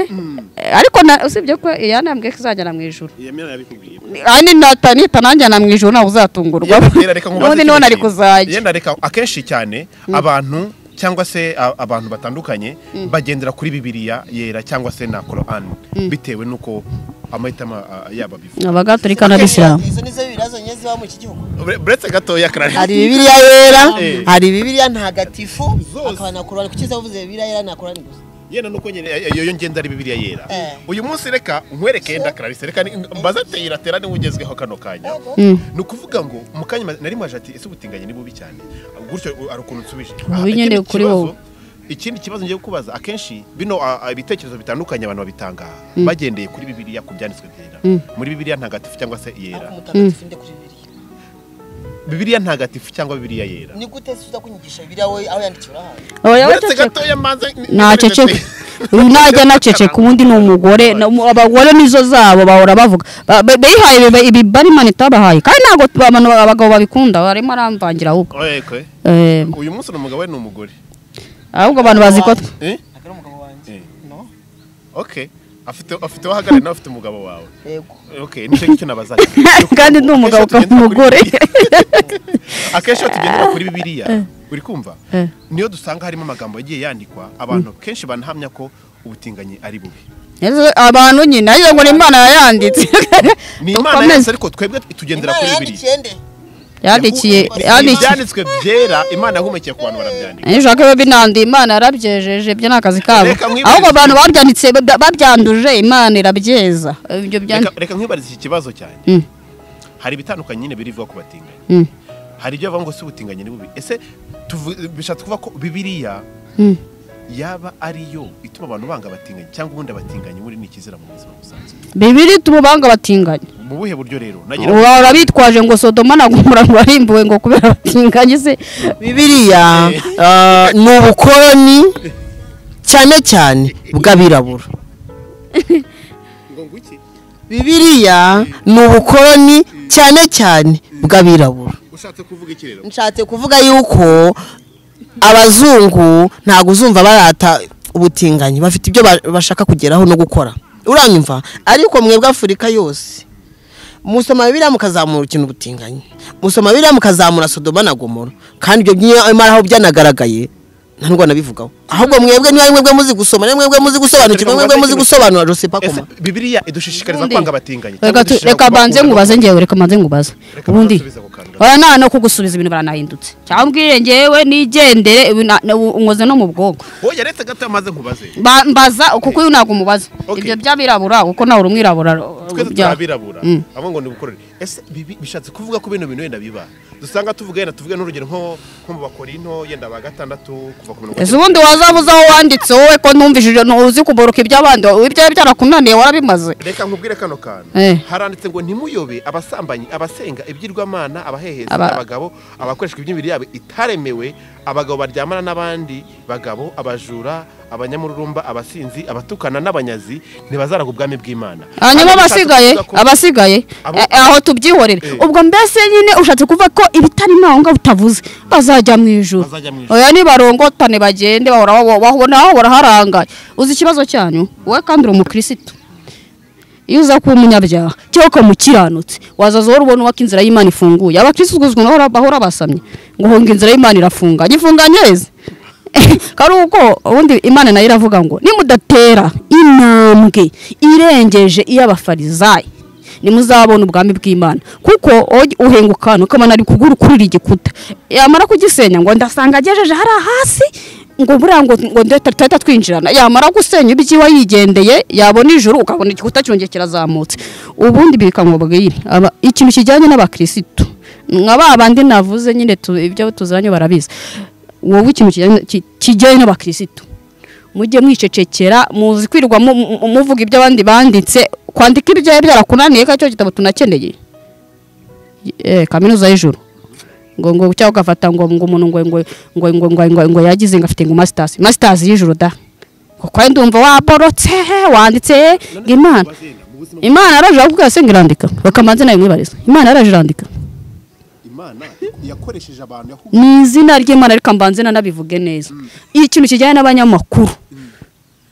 ariko na- usibye ko yanambwiye ko izajyana mu ijoro yemera yabikubwiye kandi natanita nanjyana mu ijoro nawe uzatungurwa Yenda reka n'ubundi nkubaze ikintu niho nari kimwe. kuzajya Yenda reka akenshi cyane abantu cyangwa se a- abantu batandukanye bagendera kuri bibiliya yera cyangwa se na korani bitewe n'uko amahitamo a- a- yabo abivuga abagatolika n'abisilamu izo nizo bibiliya zonyine ziba muri iki gihugu Ure- uretse gatoya karari hari bibiliya yera Eh. hari bibiliya ntagatifu Zose. akaba na korani kuki zavuze bibiliya yera na korani gusa yenda nuko nyine eh, iyo ngenda ari bibiliya yera Eh. uyu munsi reka nkwereke yenda kararisi reka ni- mbaze ateyira tera niwe ugezweho kano kanya ni ukuvuga ngo mu kanya ma- nari maje ati ese ubutinganyi ni bubi cyane gutyo u- hari ukuntu nsubije Ah, Ubu nyine ikindi kuri kibazo- wowe. ikindi kibazo ngiye kukubaza akenshi bino ah, ah, ibitekerezo bitandukanye abantu babitanga bagendeye kuri bibiliya ku byanditswe byera muri bibiliya ntagatifu cyangwa se ariko yera umutagatifu nde kuri bibiliya bibiliya ntagatifu cyangwa bibiliya yera ni gute se uza kunyigisha bibiliya wowe aho yandikiwe urahawe Oya, uretse waceceka. gatoya manze ntaceceka uyu najya anaceceka ubundi ni umugore na- mu- abagore nizo zabo bahora bavuga Ba- ba- bihaye ibiba- ibiba imana itabahaye kandi ntabwo tu- abantu abagabo babikunda barimo aramvangira ahubwo Oye, Eh, uyu munsi ni umugabo we ni umugore ahubwo abantu bazi ko tw- Eh? ntabwo ari umugabo wanjye Eh. no okay afite afite wahagarariye nawe afite umugabo wawe yego okay nicyo ngicyo nabazaga kandi ni umugabo ukaba umugore akenshi iyo tugendera kuri bibiliya uri kumva Eh. niyo dusanga harimo amagambo yagiye yandikwa abantu kenshi banahamya ko ubutinganyi ari bubi Ese abantu nyine ariyo ngo ni imana yayanditse ni imana dukomeze yanditse ariko twebwe tugendera imana kuri bibiliya yandikiye nde yandikiye Ni yandikiye ibyanditswe byera imana yahumekiye ku bantu barabyandika iyo ushaka biba binanduye imana yarabyejeje ibyo ni akazi kabo Reka nkwibutse- ahubwo abantu babyanditse babya- babyanduje imana irabyeza ibyo byanditse Reka- reka nkwibariza iki kibazo cyane Mm. hari ibitandukanye nyine birivuga ku batinganyi Mm. hari ibyo bavuga ngo si ubutinganyi ni bubi ese tuvu- bishatse kuvuga ko bibiliya Mm. yaba ariyo ituma abantu banga abatinganyi cyangwa ubundi abatinganyi muri ni ikizira mu buzima busanzwe bibiri tububanga batinganye mu buhe buryo rero nagira ngo- waba bitwaje ngo sodoma na gomora ngo warimbuwe ngo kubera batinganye se bibiliya ah, ni ubukoloni cyane cyane bw'abirabura ngo ngwiki bibiliya ni ubukoloni cyane cyane bw'abirabura ushatse kuvuga iki rero nshatse kuvuga yuko abazungu ntabwo uzumva barata ubutinganyi bafite ibyo ba- bashaka kugeraho no gukora uranyumva ariko mwebwe afurika yose musoma biriya mukazamura ikintu ubutinganyi musoma biriya mukazamura sodoma na gomora kandi ibyo nyamara aho byanagaragaye nta nubwo nabivugaho ahubwo mwebwe niba mwebwe muzi gusoma niba mwebwe muzi gusobanukirwa mwebwe muzi gusobanura joseph ese akoma bibiliya idushishikariza Ubundi- kwanga abatinganyi reka cyangwa tu- idushishikariza reka mbanze kubakunda? ngubaze ngewe reka mbanze ngubaze Reka ubundi nasubize ako kantu gato. oya nta no kugusubiza ibintu baranahindutse cyangwa ubwire ngewe nigendere ibi na- na- unkoze no mu bwonko hoya retse gato maze nkubaze Ba- mbaza kuko uyu ntabwo umubaza Okay. ibyo by'abirabura kuko nawe uri umwirabura twese bya- turabirabura abo ngo ni ubukoroni ese bibi- bishatse kuvuga ko bino bintu wenda biba dusanga tuvuga yenda tuvuge n'urugero nko nko mu bakorinto yenda ba gatandatu kuva ku mirongo ese ubundi wazabuze aho wanditse wowe ko numvishije uzi kuburuka iby'abandi ibyawe byarakunaniye warabimaze reka nkubwire kano kantu Eh. haranditse ngo ntimuyobe abasambanyi abasenga ibigirwamana abaheheza Aba- abagabo abakoreshwa iby'imibiri yabo itaremewe abagabo baryamana n'abandi bagabo abajura abanyamururumba abasinzi abatukana n'abanyazi ntibazaragwa ubwami bw'imana hanyuma Hano bishatse abasigaye kuvuga ko- abasigaye Abo- eh, aho tubyihorere Eh. ubwo mbese nyine ushatse kuvuga ko ibitarimo aho ngaho utavuze bazajya mu ijuru Bazajya mu ijuru. oya nibarongotane bagende bahora babo- bahora hahora harangaye uzi ikibazo cyanyu wowe kandi uri umukirisitu iyo uza kuba umunyabyaha cyangwa ukaba umukiranutsi wazaza wowe ubona uwaka inzira y'imana ifunguye abakirisitu uzwi nabo bahora basamye ngo hunga inzira y'imana irafunganye ifunganye neza kari uko ubundi imana nayo iravuga ngo nimudatera intambwe irengeje iy'abafarizayi nimuzabona ubwami bw'imana kuko oj- uhenguka ukabona ari kugurukurira igikuta yamara kugisenya ngo ndasanga agejeje hariya hasi ngo buriya ngo ngo ndeta tutahita twinjirana yamara gusenya ibyiwe yigendeye yabona ijuru ukabona igikuta cyongeye kirazamutse ubundi bikamubwira Aba- ikintu kijyanye n'abakirisitu nka ba bandi navuze nyine tu- ibyo tuziranye barabizi wowe ikintu kijyanye- ki- kijyanye n'abakirisitu mujye mwicecekera muzi kwirirwa mu- mu- muvuga ibyo abandi banditse kwandika ibyawe byarakunaniye kandi icyo gitabo tunakeneye Eh, kaminuza y'ijuru ngo ngo cyangwa ugafata ngo ngo umuntu ngo ngo ngo ngo ngo ngo ngo yagize ngo afite ngo masters masters y'ijuru da kuko ari ndumva waborotse wanditse ngo imana imana yaraje bakubwira se ngo irandika bakamanza nawe mwibariza imana yaraje irandika imana yakoresheje abantu yahuye ni izina ry'imana ariko mbanze nanabivuge neza ikintu kijyanye n'abanyamakuru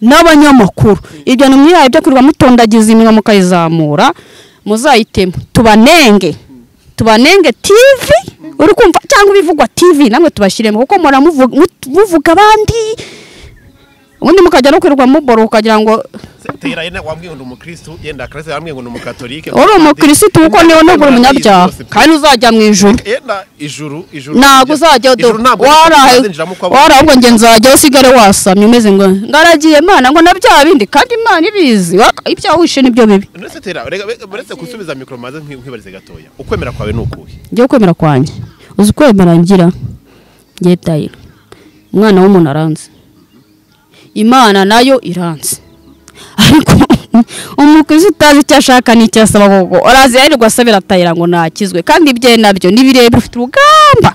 n'abanyamakuru ibyo ni mwihaye byo kurwa mutondagiza iminwa mukayizamura muzayitema tubanenge tubanenge tv uri kumva cyangwa ibivugwa tv namwe tubashyiremo kuko muhora muvuga mu- muvuga abandi ubundi mukajya no kwirirwa muboro ukagira ngo tera yenda wambwiye ngo ni umukristo yenda akarese wambwiye ngo ni umukatolike uri umukirisitu kuko niwe ntugure umunyabyaha kandi ntuzajya mu ijuru yenda ijuru ijuru ntabwo uzajya wari ahubwo nge nzajyaho usigare wasamye umeze ngo ngaragiye mana ngo na bya bindi kandi imana ibizi wa- ibyaha wishe nibyo bibi uretse tera rega rega- uretse gusubiza mikoro maze nkwi- nkwibarize gatoya ukwemera kwawe ni ukuhe ngiye kwemera kwanjye uzi kwemera ngira ngiye tayira umwana w'umuntu aranze imana nayo iranze ariko umukristo utazi icyo ashaka n'icyo asaba koko arazi yirirwa asabira tayira ngo ntakizwe kandi ibye nabyo ni birebire ufite urugamba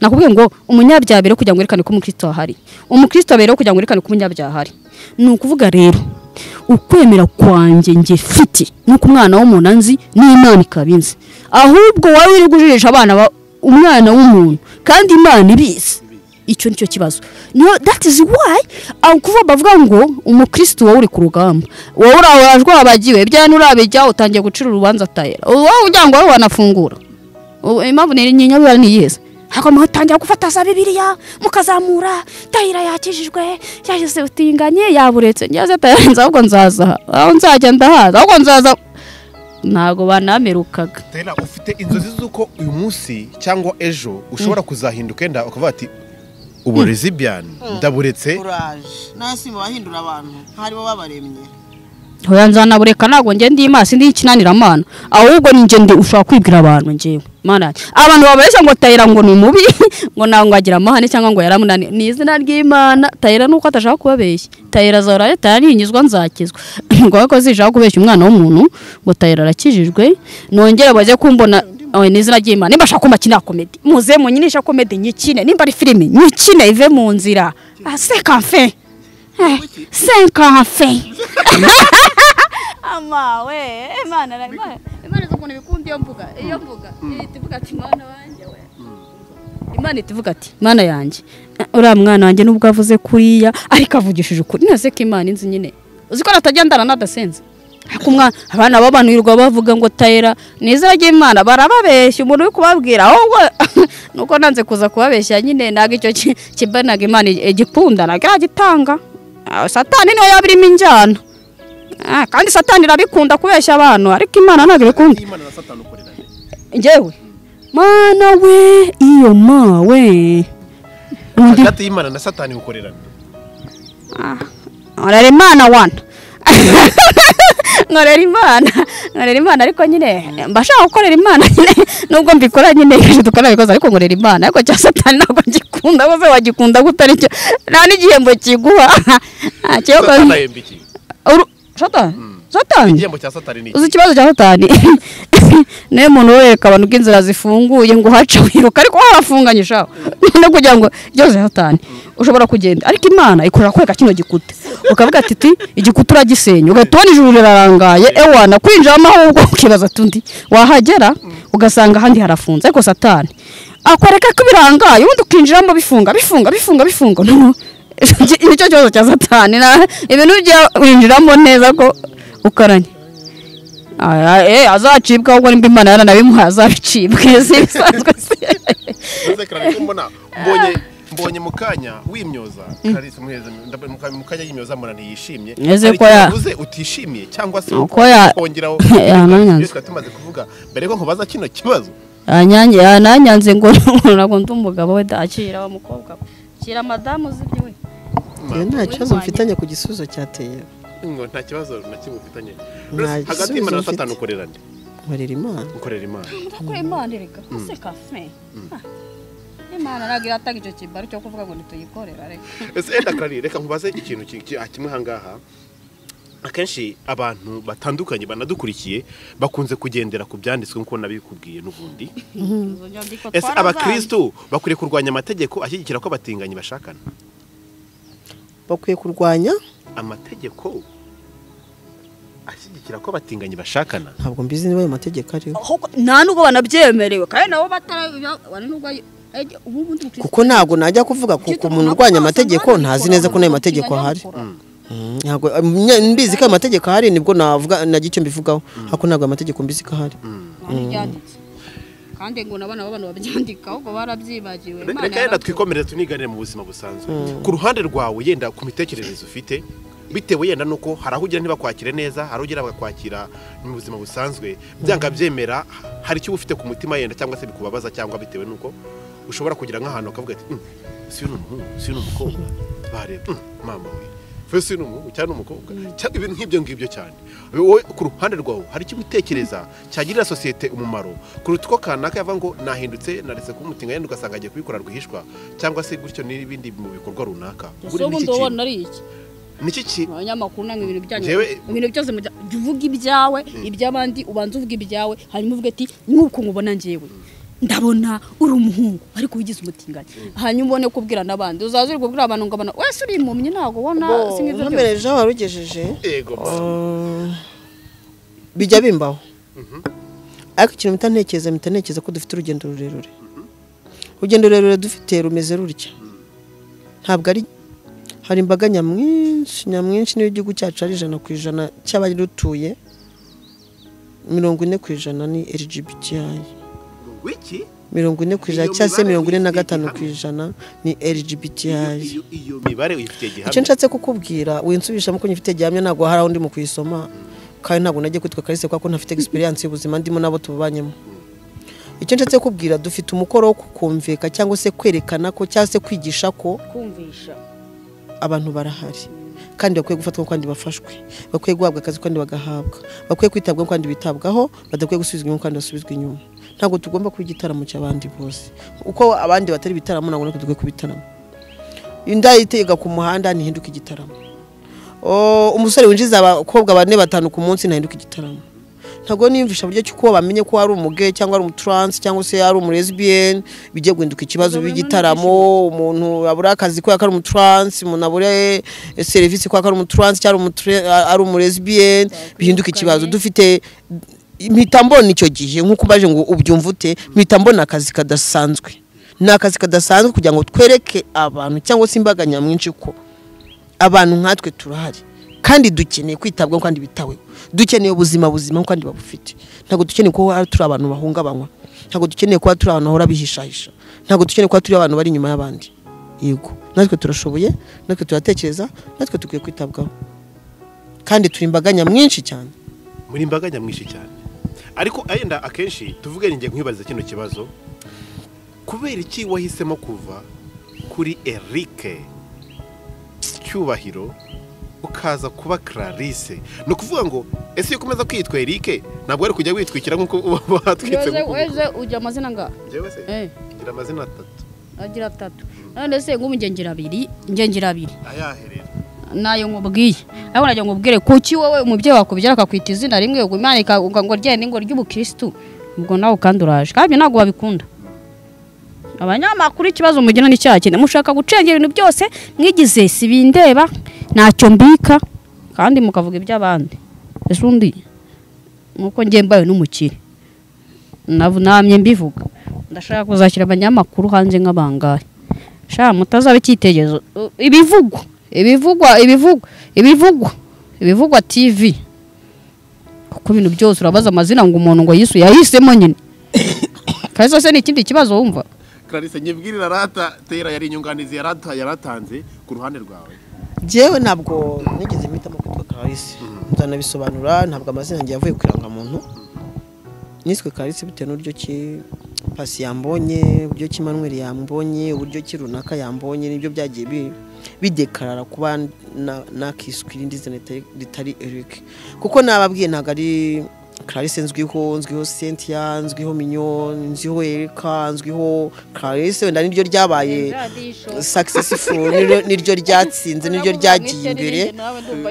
nakubwiye ngo umunyabyaha rero kugira ngo werekane ko umukristo ahari umukristo rero kugira ngo werekane ko umunyabyaha ahari ni ukuvuga rero ukwemera kwanjye nge fiti nuko umwana w'umuntu anzi n'imana ikaba inzi ahubwo wowe uri gujijisha abana ba- umwana w'umuntu kandi imana ibizi icyo nicyo kibazo niyo that is why aho kuvuga bavuga ngo umukristo wowe uri ku rugamba wowe urawe urajwe wabagiwe bya nurabijya utangiye gucira urubanza tayera wowe kugira ngo wowe wanafungura ubu impamvu ni nyinyabura ni iyeze ntabwo mutangira gufata za bibiliya mukazamura tayira yakijijwe yagize utinganye yaburetse ngize tayira nzi ahubwo nzaza aha. aho nzajya ndahaza ahubwo nzaza ntabwo banamerukaga tera ufite inzozi z'uko uyu munsi cyangwa ejo ushobora kuzahinduka yenda ukavuga ati ubu rezibiyani ndaburetse uraje nawe simba bahindura abantu nk'aribo babaremye hoya nzanabureka ntabwo njye ndi imana sindi ikinaniramana ahubwo ni njye ndi ushobora kwibwira abantu njyewe mana yanjye. abantu babeshya ngo tayira ngo ni mubi ngo ntabwo agira amahane cyangwa ngo yaramunani ni izina ry'imana tayira nuko atashaka kubabeshya tayira azahora tayira nihinyuzwa nzakizwa ngo ariko zishaka kubeshya umwana w'umuntu ngo tayira arakijijwe nongere baze kumbona oya ni izina ry'imana nimba ashaka kumba kino komedi muze munyinisha komedi nyikine nimba ari filime nyikine ive mu nzira Ah, c'est café. Eh, c'est café. ama we imana ra- imana imana izi ukuntu ibikunda iyo mvuga iyo mvuga ihita ivuga ati mwana wanjye we imana ihita ivuga ati mwana yanjye uriya mwana wanjye nubwo avuze kuriya ariko avugishije ukuri ntibaze ko imana inzi nyine uzi ko natajya ndara nadasenze ariko umwana abana babanurwa bavuga ngo tayira ni izina ry'imana barababeshya umuntu uri kubabwira ahubwo nuko nanze kuza kubabeshya nyine ntabwo icyo ki- kibanaga imana igikunda ntabwo iragitanga Ah, satani niyo yaba irimo injyana Ah, kandi satani irabikunda kubeshya abantu ariko imana ntabwo ibikunda imana na satani ukorera njyewe mana we iyo ma we Undi- hagati y'imana na satani ukorera nkorera imana wana nkorera imana nkorera imana ariko nyine mba nshaka gukorera imana nyine nubwo mbikora nyine kenshi dukora bikoze ariko nkorera imana ariko cya satani ntabwo ngikunda bose wagikunda gute aricyo nta n'igihembo kiguha Ah, kiba- satani ahemba iki Uru- satani satani igihembo cya satani ni iki uzi ikibazo cya satani niyo muntu wereka abantu ko inzira zifunguye ngo uhace wiruka ariko warafunganye shaho no kugira ngo ikibazo cya satani ushobora kugenda ariko imana ikorera kwereka kino gikuta ukavuga ati ti igikuta uragisenya ugahita ubona ijuru rirarangaye ewana kwinjiramo ahubwo ukibaza ati undi wahagera ugasanga ahandi harafunze ariko satani akwereka ko birangaye ubundi ukinjiramo bifunga bifunga bifunga bifunga Noneho, nicyo kibazo cya satani na- ibintu bya winjiramo neza ko ukaranye Aya, eh, azacibwa ahubwo nimba imana yaranabimuhaye azabicibwe si bisanzwe se Maze karani ko mbona mbonye mbonye mu kanya wimyoza karisa muheze ndab- mu kanya- mu kanya yimyoza mbona ntiyishimye Ese Hari ko ikintu ya- uvuze utishimiye cyangwa se Uko ya- kongeraho yananyanze. twari tumaze kuvuga mbere ko nkubaza kino kibazo yanyange yananyanze ngo ntabwo ndi umugabo we dakira wa mukobwa we kira madamu uzibye we nta kibazo mfitanye ku gisubizo cyateye ngo nta kibazo na kimwe ufitanye Nta hagati gisubizo y'imana na mfite. satani ukorera nde nkorera imana ukorera imana ndakora imana erega ese kafe imana ntabwo iratanga icyo kibaro cyo kuvuga ngo ntituyikorera reka ese enda karani reka nkubaze ikintu ki- ki- ah, kimwe ahangaha akenshi abantu batandukanye banadukurikiye bakunze kugendera ku byanditswe nk'uko nabikubwiye n'ubundi ese abakirisitu bakwiye kurwanya amategeko ashyigikira ko abatinganyi bashakana bakwiye kurwanya amategeko ashyigikira ko abatinganyi bashakana ntabwo mbizi niba ayo mategeko ariho ahubwo nta nubwo banabyemerewe kandi nabo batara nubwo ari- ejye, ubu bundi mukristo- kuko ntabwo najya kuvuga kuko umuntu urwanya amategeko ntazi neza ko n'ayo mategeko ahari Ntabwo- nye- mbizi ko ayo mategeko ahari nibwo navuga nagira icyo mbivugaho ariko ntabwo ayo mategeko mbizi ko ahari Ntibyanditse. kandi ngo n'abana b'abantu babyandika ahubwo barabyibagiwe Re- Imana reka yenda yarabyibagiwe. twikomerere tuniganire mu buzima busanzwe ku ruhande rwawe yenda ku mitekerereze ufite bitewe yenda nuko hari aho ugira ntibakwakire neza hari aho ugira bagakwakira mu buzima busanzwe byanga byemera hari icyo uba ufite ku mutima yenda cyangwa se bikubabaza cyangwa bitewe nuko ushobora kugira nk'ahantu ukavuga ati "Mm, si uyu ni umuhungu si uyu ni umukobwa bareba "Mm, mama we fe si uyu ni umuhungu cyangwa ni umukobwa cyangwa ibintu nk'ibyo ngibyo cyane wowe ku ruhande rwawe hari icyo ubitekereza cyagirira sosiyete umumaro kuruta uko kanaka yava ngo nahindutse naretse kumutinga yenda ugasanga agiye kubikora rwihishwa cyangwa se gutyo n'ibindi mu bikorwa runaka ese ubundi wowe ubona ari iki ni iki kintu abanyamakuru ntabwo ibintu byanyu Njyewe- ibintu byose mujya jya uvuga ibyawe iby'abandi ubanza uvuga ibyawe hanyuma uvuga ati nk'uko nkubona njyewe ndabona uri umuhungu ariko wigize umutinganyi hanyuma ubone kubwira n'abandi uzaza uri kubwira abantu ngo abana wese uri impumyi ntabwo ubona si nk'ibyo byose." ntumereje aho warugejeje yego bijya bimbaho ariko ikintu mpita ntekereza mpita ntekereza ko dufite urugendo rurerure urugendo rurerure dufite rumeze rutya ntabwo ari hari imbaga nyamwinshi nyamwinshi niyo igihugu cyacu ari ijana ku ijana cy'abarutuye mirongo ine ku ijana ni LGBTI wiki mirongo ine ku ijana Iyo cyangwa se mibare mirongo ine na uyifitiye gatanu gihamya. ku ijana ni LGBTI iyo iyo mibare uyifitiye icyo gihamya nshatse kukubwira winsubishamo ko ngifite gihamya ntabwo hari aho ndi mu kuyisoma kandi ntabwo nagiye kwitwa kalise kuko ntafite egisperiyanse y'ubuzima ndimo n'abo tubanyemo icyo nshatse kukubwira dufite umukoro wo kukumvika cyangwa se kwerekana ko cyangwa se kwigisha ko kumvisha abantu barahari kandi bakwiye gufatwa kandi bafashwe bakwiye guhabwa akazi kandi bagahabwa bakwiye kwitabwaho kandi bitabwaho badakwiye gusubizwa inyuma kandi basubizwa inyuma ntabwo tugomba kuba igitaramo cy'abandi bose uko abandi batari ibitaramo ntabwo natwe dukwiye kuba ibitaramo indayitega ku muhanda ntihinduke igitaramo O, umusore winjiza abakobwa bane batanu ku munsi ntahinduka igitaramo ntabwo niyumvisha buryo cy'uko bamenye ko ari umuge cyangwa ari umuturansi cyangwa se ari umulesbian bijya guhinduka ikibazo Ubwo bimwe b'igitaramo umuntu abura akazi kubera ko ari umuturansi umuntu abura eh, serivisi kubera ko ari umuturansi cyangwa ari umutre- ari umulesbian bihinduka ikibazo dufite mpita mbona icyo gihe nk'uko ubaje ngo ubyumve ute mpita mbona akazi kadasanzwe ni akazi kadasanzwe kugira ngo twereke abantu cyangwa se imbaga nyamwinshi ko abantu nkatwe turahari kandi dukeneye kwitabwaho kandi bitaweho dukeneye ubuzima buzima kandi babufite ntabwo dukeneye kuba turi abantu bahungabanywa ntabwo dukeneye kuba turi abantu bahora bihishahisha ntabwo dukeneye kuba turi abantu bari inyuma y'abandi yego natwe turashoboye natwe turatekereza natwe dukwiye kwitabwaho kandi turi imbaga nyamwinshi cyane muri imbaga nyamwinshi cyane ariko ayenda akenshi tuvuge ni njye nkwibariza kino kibazo kubera iki wahisemo kuva kuri erike cyubahiro ukaza kuba Clarisse ni ukuvuga ngo ese iyo ukomeza kwitwa erike ntabwo wari kujya witwikira nk'uko uba watwitse weze mu kuboko weze ujya amazina angana Njyewe se Eh. ngira amazina atatu agira atatu none se nk'ubu ngengera abiri ngengera abiri ayahe rero nayo nkubwiye ariko nagira ngo ubwire kuki wowe umubyeyi wakubwira akakwita izina rimwe ubwo imana ikavuga ngo ryende ngo ry'ubukirisitu ubwo nawe kandi uraje kandi ibyo ntabwo babikunda abanyamakuru ikibazo mugira ni cya kindi mushaka gucengera ibintu byose mwigize si bindeba ntacyo mbika kandi mukavuga iby'abandi ese undi nuko njye mbaye n'umukire Nav- namye mbivuga ndashaka kuzashyira abanyamakuru hanze nk'abangahe sha mutazaba icyitegererezo U- ibivugwa ibivugwa ibivugwa ibivugwa ibivugwa tv kuko ibintu byose urabaza amazina ngo umuntu ngo yisuye yahisemo nyine kazo se ni ikindi kibazo wumva Clarisse nyibwirira rata tera yari inyunganizi yarata yaratanze ku ruhande rwawe Njyewe ntabwo nigeze mpitamo kwitwa Clarisse nzanabisobanura ntabwo amazina yanjye yavuye ku irangamuntu niswe Clarisse bitewe n'uburyo ki Pasi yambonye uburyo ki Manuel yambonye uburyo ki runaka yambonye nibyo byagiye bi- bidekarara kuba na- nakiswe irindi zina ritari ritari Eric kuko nababwiye ntabwo ari clarisse nzwiho nzwiho cynthia nzwiho minyo nzwiho erika nzwiho clarisse wenda niryo ryabaye successful niryo- niryo ryatsinze niryo ryagiye imbere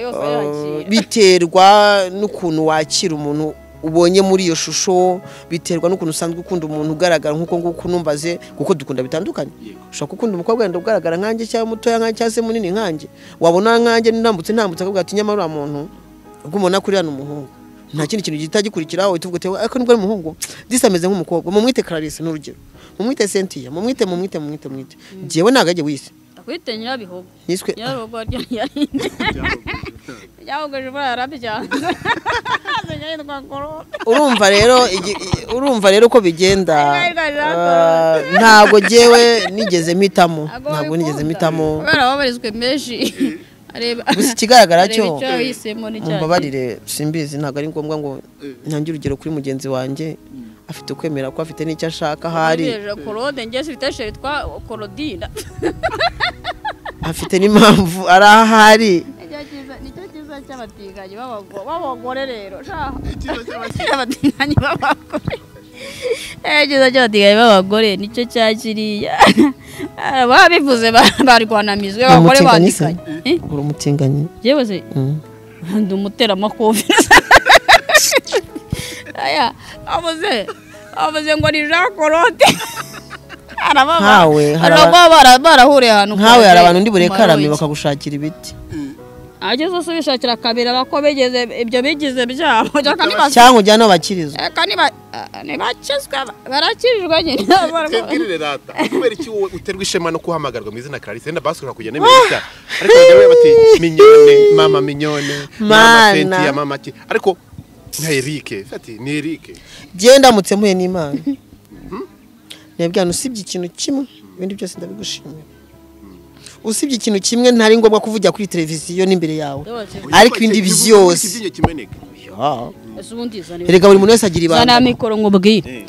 Uh, biterwa n'ukuntu wakira umuntu ubonye muri iyo shusho biterwa n'ukuntu usanzwe ukunda umuntu ugaragara nk'uko nguko unumvaze kuko dukunda bitandukanye ushobora gukunda umukobwa wenda ugaragara nkanjye cyangwa mutoya nkanjye cyangwa se munini nkanjye wabona nkanjye ntambutse ntambutse akavuga ati nyamara uriya muntu ubwo umuntu akuriya ni umuhungu nta kindi kintu gihita gikurikiraho uhita uvuga uti ariko nibwo ari umuhungu disi ameze nk'umukobwa mumwite clarisse ni urugero mumwite cynthia mumwite mumwite mumwite mumwite jyewe ntabwo ajye wise akwite nyirabihogo niswe nyarugo ryo nyarinde yahogoje bara yarabyanze nyarindwa korona urumva rero igi- urumva rero uko bigenda Ah, Ah, ntabwo ngewe nigeze mpitamo Ntabwo ntabwo wabikunda. nigeze mpitamo kubera ababarizwe menshi areba gusa ikigaragara cyo areba icyo yahisemo n'icyagiye. mumbabarire simbizi ntabwo ari ngombwa ngo ntange urugero kuri mugenzi wanjye afite ukwemera ko afite n'icyo ashaka aho ari Ntegereje korode ngiye sibiteshe yitwa korodina afite n'impamvu ari aho ari nicyo cyiza nicyo cyiza cy'abatinganyi b'abago- b'abagore rero sha. abatinganyi b'abagore Eh, cyiza cy'abatinganyi b'abagore nicyo cya kiriya Ah, baba bivuze ba- barwanamizwe abagore umutinganyi se bandikanye Eh, uri umutinganyi yewe se Mm. ndi umuteramakofe aya avuze avuze ngo ni jean claude Nkawe, hari aba- barahuriye ahantu nkawe kure, hari abantu ndi burekarame kumarogi. bakagushakira ibiti ageze se bishakira akabira bako bigeze ibyo bigize byabo reka niba- cyangwa ujyane aho bakirizwa reka niba- ah, ntibakizwe barakirirwa nyine twebwirire rata kubera iki wowe uterwa ishema no guhamagarwa mu izina clarisse wenda basushobora kujya n'iminota ariko bajya bati minyone mama minyone mama Mana. sentiya mama ki ariko nka erike ati ni erike njyewe ndamutse mpuye n'imana ndabwira ngo usibye ikintu kimwe ibindi byose ndabigushimira usibye ikintu kimwe ntari ngombwa kuvugira kuri televiziyo n'imbere yawe ariko ibindi byose ikibyinyo kimeneka Ya. Ese ubundi zana- erega buri muntu wese agira zana ibanga mikoro nkubwire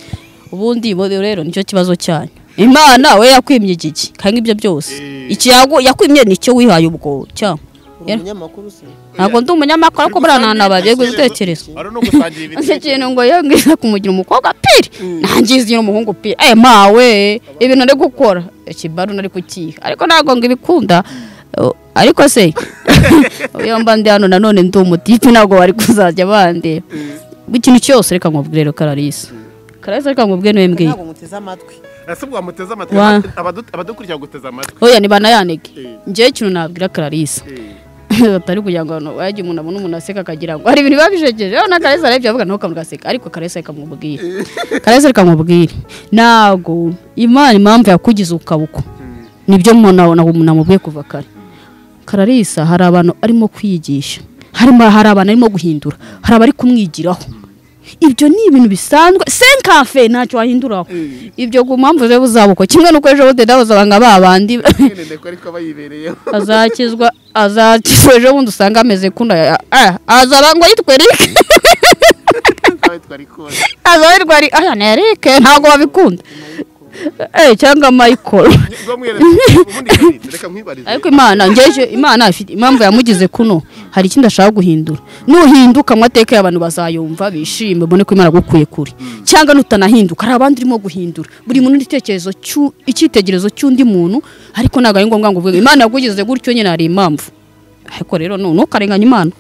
ubundi bo rero nicyo kibazo cyanyu imana we yakwimye iki ki kandi ibyo byose iki yagu- yakwimye nicyo wihaye ubwo cyangwa Uri umunyamakuru se ntabwo ndi umunyamakuru ariko buriya ntanababye gutekereza ari no gusangira ese ibintu kintu ngo yewe ngiza kumugira umukobwa piri nangiza umuhungu piri eh mawe ibintu ari gukora ikibaru nari kukiha ariko ntabwo ngo ibikunda Oh, ariko se iyo mba ndi hano nanone ndi umutipe ntabwo bari kuzajya bandeba ikintu cyose reka nkubwire rero kararisa kararisa reka nkubwire niwe mbwiye ntabwo muteze amatwi ese bwamuteze amatwi Wa. abadu- abadukurikira guteze amatwi oya ntibanayanege Eh. njyewe ikintu nabwira kararisa Eh. batari kugira ngo abantu bajye umuntu abone umuntu aseka akagira ngo hari ibintu biba bijegeje rero na karesa arabyo avuga nawe ukamugaseka ariko karesa rikamubwira karesa rikamubwira ntabwo imana impamvu yakugize ukaboko nibyo mubona namubwiye kuva kare kararisa hari abantu arimo kwiyigisha harimo hari abantu arimo guhindura hari abari kumwigiraho ibyo ni ibintu bisanzwe senkafe ntacyo wahinduraho ibyo ku mpamvu ze buzabuko kimwe n'uko ejo bundi ndabuzabanga ba bandi nende ko ariko aba yibereyeho azakizwa azakizwa ejo bundi usanga ameze kuno ya- ah, azaba ngo yitwe Eric nawe twari kubona azaba yitwa Eric aya ni Eric ntabwo babikunda eh cyangwa Michael ubwo mweretse ubundi clarisse reka nkwibarize ariko imana ngeje imana ifite impamvu yamugize kuno hari ikindi ashaka guhindura nuhinduka amateka y'abantu bazayumva bishime ubone ko imana yagukuye kure cyangwa nutanahinduka hari abandi urimo guhindura buri muntu n'igitekerezo cy'u- icyitegererezo cy'undi muntu ariko ntabwo ari ngombwa ngo uvuge imana yagugize gutyo nyine hari impamvu ariko rero nu- ntukarenganye imana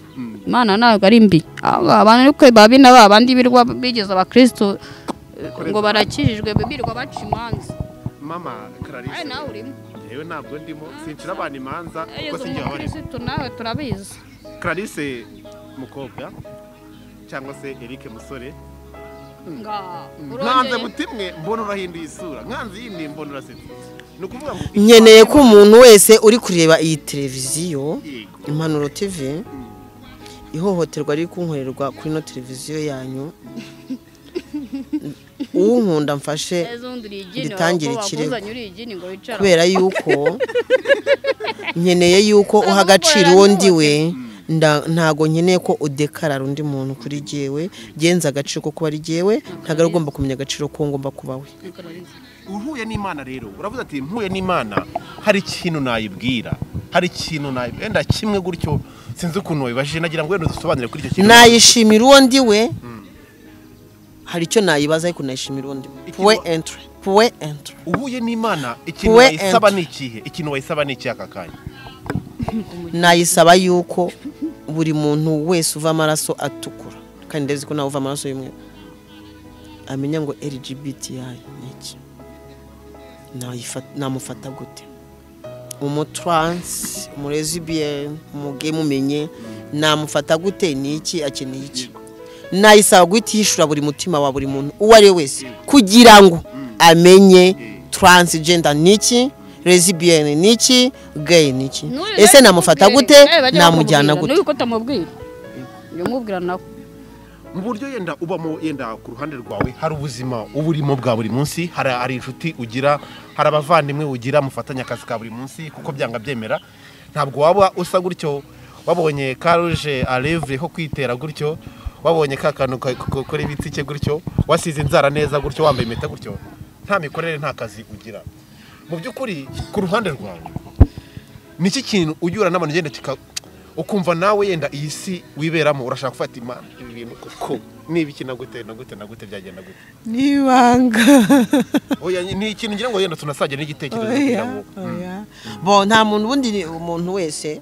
imana ntabwo ari mbi Aba- abantu ariko babi na ba bandi birwa bigeze abakristo eh, ngo barakijijwe birirwa baca imanza mama clarisse Ari nawe urimo yewe ntabwo ndimo sincira abantu imanza kuko Yezu sinjye wabarimo umukirisitu nawe turabizi clarisse mukobwa cyangwa se eric musore Nga- nkanze urongeye- butimwe mbona urahinduye isura nkanze yindi mbona urasetse ni ukuvuga ngo nkeneye ko umuntu wese uri kureba iyi televiziyo Yego. impanuro tv ihohoterwa riri kunkorerwa kuri ino televiziyo yanyu uwunkunda mfashe Yezu undi uri igini, ritangire wakuba- ikirego. wakuzanye uri igini ngo wicare aho. kubera yuko nkeneye yuko uha agaciro uwo ndi we nda- ntago nkeneye ko udekarara undi muntu kuri jyewe genza agaciro ko kuba ari jyewe ntago ari ugomba kumenya agaciro ko ngomba kuba we uhuye n'imana rero uravuze ati mpuye n'imana hari ikintu nayibwira hari ikintu nayibwira wenda kimwe gutyo sinzi ukuntu wabibajije nagira ngo wenda udusobanurire kuri icyo kintu nayishimira uwo ndi we hari icyo nayibaza ariko nayishimira ubundi puwe entire puwe entire uhuye n'imana ikintu Puwe wayisaba entry. ni ikihe ikintu wayisaba ni iki aka kanya nayisaba yuko buri muntu wese uva amaraso atukura kandi ndabizi ko nawe uva amaraso y'umweru amenya ngo lgbti ni iki Nayifa- namufata gute umuturansi umurezibiyeni umuge mumenye namufata gute ni iki akeneye iki nayisaba guhita yishyura buri mutima wa buri muntu uwo ari we wese kugira ngo amenye transgender ni iki lesbian ni iki gay ni iki ese namufata gute namujyana gute nuko utamubwira umubwira nawe mu buryo yenda ubamo yenda ku ruhande rwawe hari ubuzima uba urimo bwa buri munsi hari hari inshuti ugira hari abavandimwe ugira mufatanya akazi ka buri munsi kuko byanga byemera ntabwo waba usa gutyo wabonye ka ruje arevure ko kwitera gutyo wabonye ka kantu ka- ko- kuri bitike gutyo wasize inzara neza gutyo wambaye impeta gutyo nta mikorere nta kazi ugira mu by'ukuri ku ruhande rwawe ni iki kintu ujya uhura n'abantu ugenda kika ukumva nawe yenda iyi si wiberamo urashaka gufata imana ibi bintu kuko niba iki na gute na gute na gute byagenda gute nibanga Oya, ni ikintu ngira ngo yenda tunasajya n'igitekerezo kugira ngo Mm. bo nta muntu ubundi ni umuntu wese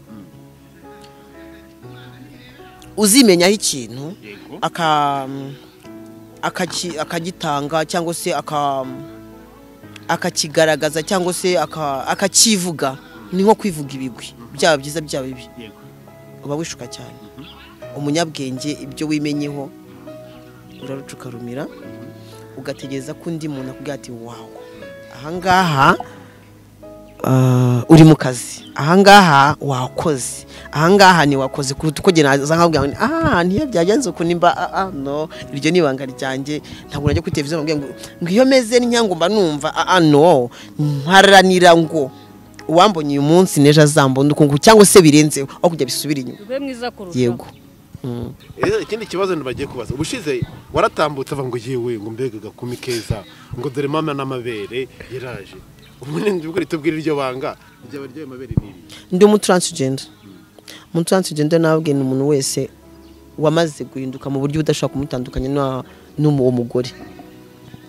uzimenyaho ikintu Yego. aka akaki- akagitanga cyangwa se aka akakigaragaza cyangwa se aka- akakivuga ni nko kwivuga ibigwi byaba byiza byaba bibi Yego. uba wishuka cyane umunyabwenge ibyo wimenyeho uraruca ukarumira ugategereza ko undi muntu akubwira ati wawo ahangaha ah, uri mu kazi ahangaha wakoze ahangaha ntiwakoze kuruta uko naza nkabwira ngo ah ntiyo byagenze ukuntu nimba ah, ah, no iryo ni ibanga ryanjye ntabwo najya kuri televiziyo nkabwira ngo ngo iyo meze n'inyangwa mba numva ah, ah, no mparanira ngo uwambonye uyu munsi n'ejo azambona ukungu cyangwa se birenzeho aho kujya bisubira inyuma ube mwiza kurusha yego Eh, ikindi kibazo ntibagiye kubaza ubushize waratambutse avuga ngo yewe ngo mbega agakumi keza ngo dore mama n'amabere yaraje ubu ni bwo ritubwira iryo banga ryaba ry'ayo mabere ni iri ndi umutaransijenda umutaransijenda nabwe ni umuntu wese wamaze guhinduka mu buryo udashobora kumutandukanya na- n'umu- uwo mugore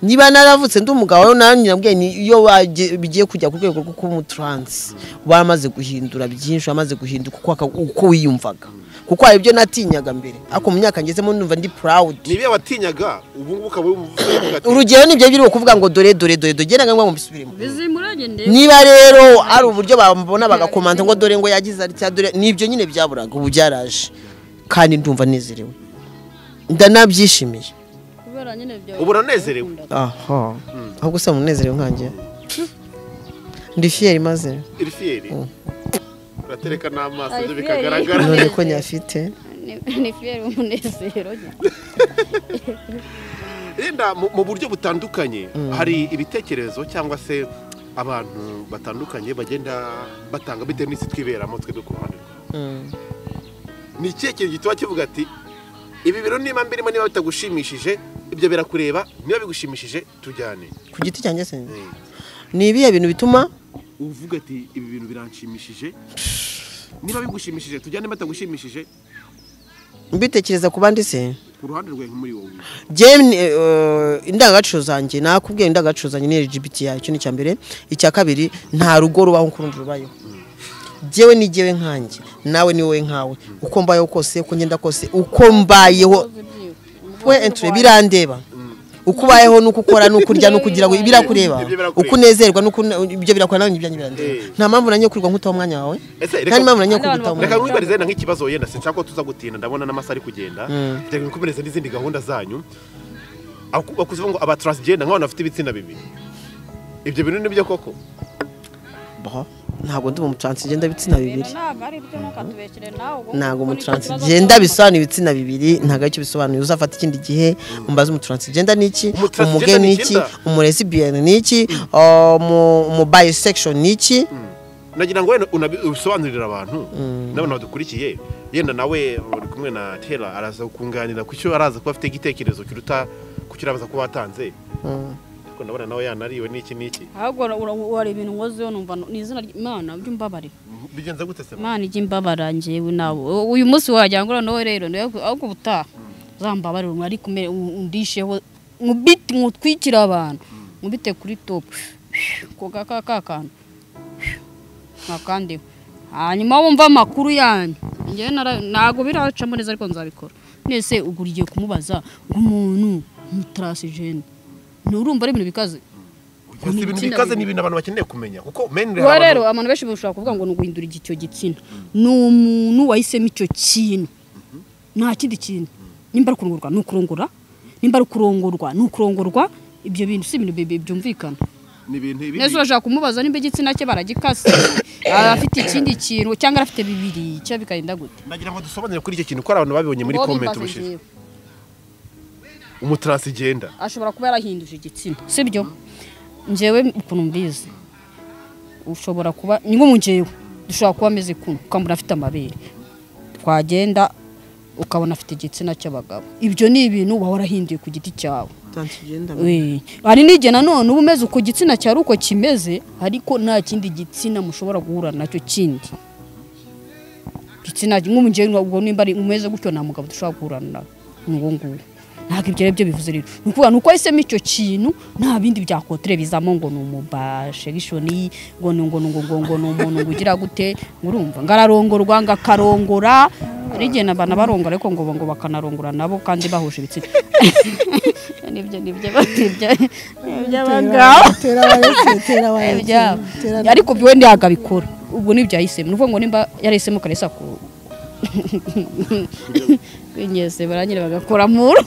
niba naravutse ndi umugabo rero nawe nyirabwenge ni iyo bagiye- bigiye kujya ku rwego rwo kuba umuturansi wamaze guhindura byinshi wamaze guhinduka uko aka- uko wiyumvaga kuko hari ibyo natinyaga mbere ariko mu myaka ngezemo numva ndi purawudi niba watinyaga ubu ngubu ukaba uvuga ati urugero ni ibyo biri kuvuga ngo dore dore dore dore genda ngo mbisubiremo bizimuranye ndebe niba rero ari uburyo bamubona bagakomanta ngo dore ngo yagize atya dore nibyo nyine byaburaga ubu byaraje kandi ndumva nezerewe ndanabyishimiye kubera nyine bya ubu uranezerewe aha ahubwo se munezerewe nkanjye ndi fiyeri maze iri fiyeri uratereka n'amaso Ari byo fiyeri. bikagaragara none ko nyafite Ni- ni fiyeri umunezero Linda mu mu buryo butandukanye hari ibitekerezo cyangwa se abantu batandukanye bagenda batanga bitewe n'isi twiberamo twebwe ku ruhande rwawe. Mm. ni ikihe kintu gituma kivuga ati ibi biro niba mbirimo niba bitagushimishije ibyo birakureba niba bigushimishije tujyane ku giti cyanjye se Eh, ni ibihe bintu bituma uvuga ati ibi bintu biranshimishije niba bigushimishije tujyane batagushimishije mbitekereza ku bandi se ku ruhande rwawe nk'umuri wowe Jane, eh, indangagaciro zanjye nakubwiye indangagaciro zanjye ni LGBT yawe icyo ni icya mbere icya kabiri nta rugo rubaho uko urundi rubayeho jyewe ni jyewe nkanjye nawe ni wowe nkawe uko mbayeho kose uko ngenda kose uko mbayeho we entry birandeba uko ubayeho nuko ukora nuko urya nuko ugira ngo birakureba Ibyo birakureba. uko unezerwa nuko une- ibyo birakora nawe n'ibyanjye birandeba Eh. nta mpamvu nanjye yo kurwa nkutaho umwanya wawe Ese reka- nta n'impamvu nanjye yo Abandi kurwitaho umwanya reka wawe nkwibarize wenda nk'ikibazo wenda sinshaka ko tuza gutinda ndabona n'amasaha ari kugenda reka nkukomereze n'izindi gahunda zanyu Aku- bakuze ngo aba transgender nk'abantu bafite ibitsina bibiri ibyo bintu nibyo koko Bah, ntabwo ndi mu transgender bitsina bibiri ntabwo umutaransijenda bisobanura ibitsina bibiri ntabwo aricyo bisobanuye uzafata ikindi gihe umbaze umutaransijenda ni iki Umutransgender umuge ni ni iki icyenda. umuresibiyeni ni iki umu- umubisekishoni ni iki nagira ngo wenda unabi- ubisobanurire abantu n'abantu badukurikiye yenda nawe uri kumwe na tera araza kukunganira ku cyo araza kuba afite igitekerezo kiruta ku cyo arabaza kuba watanze ariko ndabona nawe yanariwe n'iki n'iki ahubwo wari ibintu nkozeho numva ni izina ry'imana ujya umbabarira bigenze gute se imana ijya imbabara njyewe nawe uyu munsi wagira ngo noneho rero nawe ahubwo ubutaha uzambabarira umwe ariko umere- undisheho nkubite nkutwikire abantu nkubite kuri topu ko kaka ka kantu ntakandeho hanyuma wumva amakuru yanyu njyewe nara- ntabwo biracamo neza ariko nzabikora nese ubwo ugiye kumubaza umuntu umutarasijeni nturumva ari ibintu bikaze Gusa ibintu Ibitsina bikaze ni bibiri. ibintu abantu bakeneye kumenya kuko menire ubu rero abantu benshi bashobora kuvuga ngo ni uguhindura iki- icyo gitsina ni umuntu wahisemo icyo kintu nta kindi kintu nimba ari ukurongorwa ni ukurongora nimba ari ukurongorwa ni ukurongorwa ibyo bintu si ibintu bi- bi- byumvikana ni ibintu ibi neza urashaka kumubaza nimba igitsina cye baragikase aba afite ikindi kintu cyangwa afite bibiri cyo bikagenda gute nagira ngo dusobanure kuri icyo kintu ko hari abantu babibonye muri Uwo comment bimbaza ubushize njyewe. umutransgender ashobora kuba yarahinduje igitsina sibyo njyewe ukuntu mbizi ushobora kuba ni nko njyewe dushobora kuba ameze kumwe ukambona afite amabere twagenda ukabona afite igitsina cy'abagabo ibyo ni ibintu uba warahinduye ku giti cyawe transgender Eh, hari n'igihe nanone uba umeze uko igitsina cyawe uko kimeze ariko nta kindi gitsina mushobora guhura nacyo kindi igitsina nk'umugeni ubwo nimba ari umeze gutyo nta mugabo dushobora guhura nawe ni uwo nguwo ntabwo ibyo ari byo bivuze rero ni ukuvuga ni uko wahisemo icyo kintu nta bindi byakotere bizamo ngo ni umubashegishoni ngo ni ngo ni ngo ngo ngo ni umuntu ngo ugira gute ngo urumva ngo ararongorwa ngo akarongora hari igihe abantu barongora ariko ngo ngo bakanarongora nabo kandi bahuje ibitsina nibyo nibyo nibyo by'abagabo tera abaretse tera abaretse ibyabo tera ariko byo ntabwo abikora ubwo nibyo yahisemo ni ukuvuga ngo nimba yarahisemo akaresa ku kwinyese barangire bagakora muru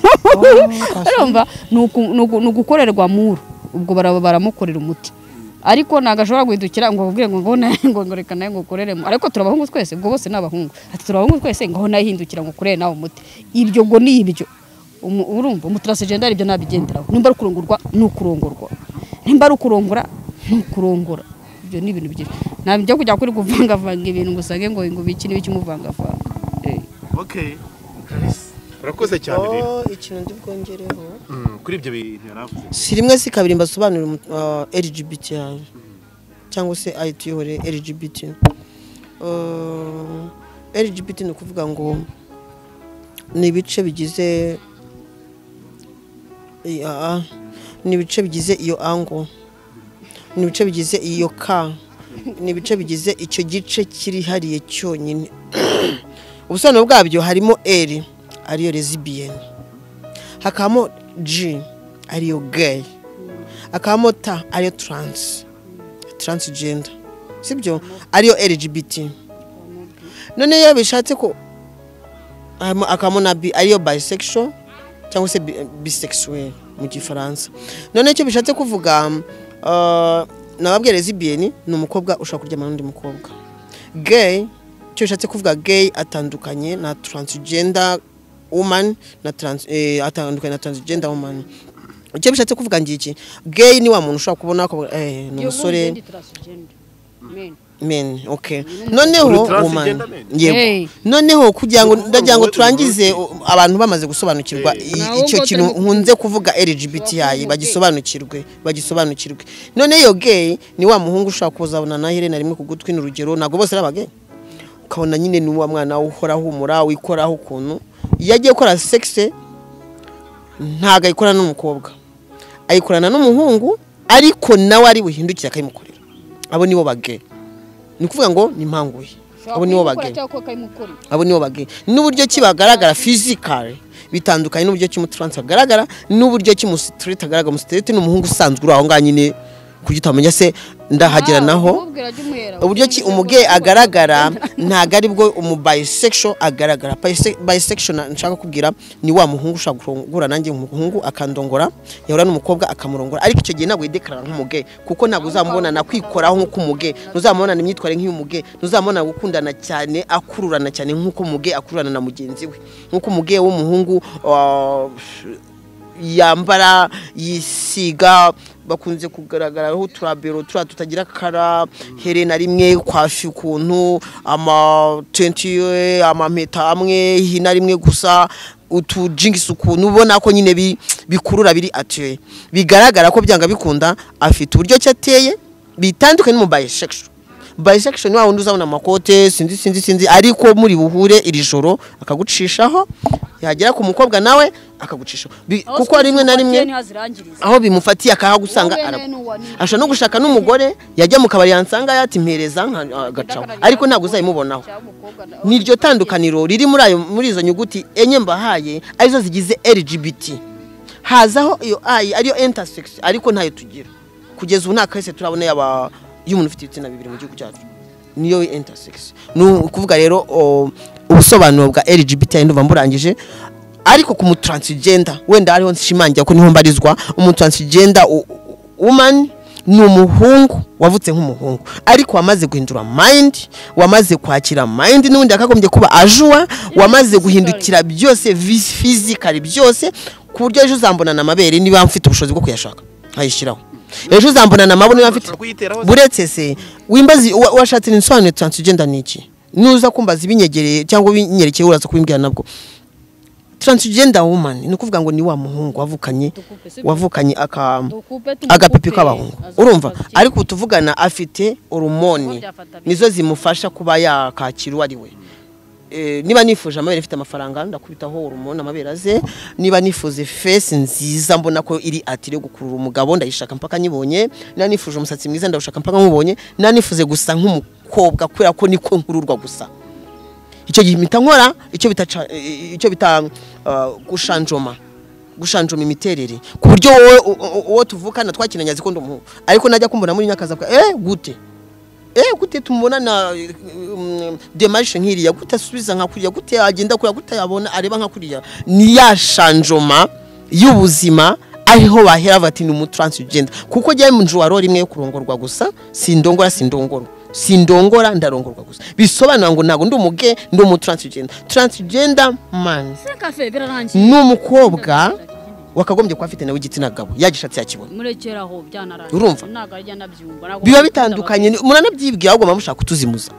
urumva ni uku- ni uku- ni ugukorerwa muru ubwo baraba baramukorera umuti ariko ntabwo ashobora guhindukira ngo ababwire ngo ngo nawe ngo ngo reka nawe ngo ukorere mu- ariko turi abahungu twese ubwo bose ni abahungu ati turi abahungu twese ngo nawe hindukira ngo ukorere nawe umuti ibyo ngo ni ibyo Umu- urumva umutarasegenda ibyo nabigenderaho nimba ari ukurongorwa ni ukurongorwa nimba ari ukurongora ni ukurongora ibyo ni ibintu byinshi ntabwo byo kujya kuri kuvangavanga ibintu ngo usange ngo ngo iki niba ikimuvangavanga Eh. okay urakoze cyane oh rero ikintu ndi bwongereho Mm, kuri ibyo bintu yari avuze si rimwe si kabiri mbasobanurira umu- ah, LGBT yaje cyangwa se ayo tuyihore LGBT Ah, LGBT ni ukuvuga ngo ni ibice bigize iya, ah, ni ibice bigize iyo ango ni ibice bigize iyo ka ni ibice bigize icyo gice kirihariye cyonyine ubusobanuro bwabyo harimo L ariyo lesbian hakabamo G ariyo gay hakabamo T ariyo trans transgender sibyo ariyo LGBT none iyo bishatse ko harimo- hakabamo na bi ariyo bisexual cyangwa se bi- bisexuel mu gifaransa none icyo bishatse kuvuga uh, nababwiye lesbian ni umukobwa ushobora kuryamana n'undi mukobwa gay icyo bishatse kuvuga gay atandukanye na transgender woman na trans, eh, atandukanye na transgender woman icyo bishatse kuvuga ngiki gay ni wa muntu ushobora kubona ko eh, ni umusore men okay noneho Uri woman transgender men? yego Hey. noneho kugira ngo Ni ukuvuga ndagira ngo ngo- turangize o- abantu bamaze gusobanukirwa Hey. i- Ntabwo icyo ngo kintu turimo kuvuga- nkunze kuvuga LGBTI Turakumva, bagisobanukirwe bagisobanukirwe none yo gay ni wa muhungu ushobora kuzabona na herena rimwe ku gutwi ni urugero ntabwo bose ari abagay ukabona nyine ni wa mwana uhora ahumura wikoraho ukuntu iyo agiye gukora sexe ntabwo ayikorana n'umukobwa ayikorana n'umuhungu ariko nawe ari buhindukire akayimukorera abo nibo bagay ni ukuvuga ngo ni mpanguye abo nibo bagay abo nibo bagay n'uburyo ki bagaragara fizikare bitandukanye n'uburyo ki umuturansi agaragara n'uburyo ki umusiterite agaragara umusiterite ni umuhungu usanzwe uri aho ngaho nyine kuburyo utamenya se ndahagera naho uburyo ki umugeyi agaragara ntabwo ari bwo umubisekisho agaragara bisekisho nshaka kubwira ni wa muhungu ushobora guhura nanjye umuhungu akandongora yahura n'umukobwa akamurongora ariko icyo gihe ntabwo yidekarara nk'umugeyi kuko ntabwo uzamubona nakwikoraho nk'umugeyi ntuzamubonana imyitwarire nk'iy'umugeyi ntuzamubona gukundana cyane akururana cyane nk'uko umugeyi akururana na mugenzi we nk'uko umugeyi w'umuhungu ah, yambara yisiga bakunze kugaragaraho uturabero turiya tutagira kara herena rimwe kwafi ukuntu amatenti ye amameta amwe hina rimwe gusa utujingisi ukuntu ubona ko nyine bi- bikurura biri atuye bigaragara ko byanga bikunda afite uburyo ki ateye bitandukanye n'umubayeshekisho bisekishoni wa wundi uzabona amakote sinzi sinzi sinzi ariko muri buhure iri joro akagucishaho yagera ku mukobwa nawe akagucishaho Bi- kuko rimwe na rimwe aho bimufatiye akahagusanga Wowe aragu- n'uwa ni- ashobora no gushaka n'umugore yajya mu kabari yansanga yatimpereza agacaho ariko ntabwo uzayimubonaho niryo tandukaniro riri muri ayo muri izo nyuguti enye mbahaye arizo zigize lgbt hazaho iyo ayi ariyo intersex ariko ntayo tugira kugeza ubu nta kahise turabona yaba y'umuntu ufite ibitsina bibiri mu gihugu cyacu niyo intersex ni ukuvuga rero o, ubusobanuro bwa lgbt ndumva mburangije ariko ku mutransgender wenda ariho nshimangira ko niho mbarizwa umutransgender u- u- woman ni umuhungu wavutse nk'umuhungu ariko wamaze guhindura mind wamaze kwakira mind n'ubundi yakagombye kuba ajuwa wamaze guhindukira byose vis- physically byose ku buryo ejo uzambonana amabere niba mfite ubushobozi bwo kuyashaka nkayishyiraho ejo uzambonana amaboko niba mfite Ushobora kuyiteraho se. buretse se wimbazi wa- washatse insobanuro transgender ni iki nuza kumbaza ibinyegereye cyangwa ibinyerekeye uraza kubimbwira nabwo transgender woman ni ukuvuga ngo ni wa muhungu wavukanye Dukupe, si byo? wavukanye aka agapipi k'abahungu urumva ariko ubu tuvugana afite horumoni byafata bite? nizo zimufasha kuba yakakira uwo ari we Eh, niba nifuje amabere afite amafaranga ndakubitaho horumoni amabere aze niba nifuje fesi nziza mbona ko iri atire gukurura umugabo ndayishaka mpaka nyibonye niba nifuje umusatsi mwiza ndawushaka mpaka nkubonye niba nifuze gusa nk'umukobwa kubera ko niko nkururwa gusa icyo gihe impita nkora icyo bita ca- eh, icyo bita ah, gushanjoma gushanjoma imiterere ku buryo wowe u- u- uwo tuvukana twakiranye azi ko ndi umuhungu ariko najya kumbona muri nyakazi akavuga eh gute eh gute tumubona na mm, demarche nk'iriya gute asubiza nka kuriya gute agenda kuriya gute yabona areba nka kuriya ni ya shanjoma y'ubuzima ariho bahera bati ni umutransgender kuko jya mu njwaro rimwe kurongorwa gusa sindongora sindongorwa sindongora ndarongorwa gusa bisobanura ngo ntabwo ndi umuge ndi umutransgender transgender man ni umukobwa wakagombye kuba afite nawe igitsina gabo yagishatse yakibona murekeraho byanarangiye Urumva? ntabwo ajya nabyumva ntabwo biba nabikunda bitandukanye ni- muranabyibwira ahubwo muba mushaka kutuzimuza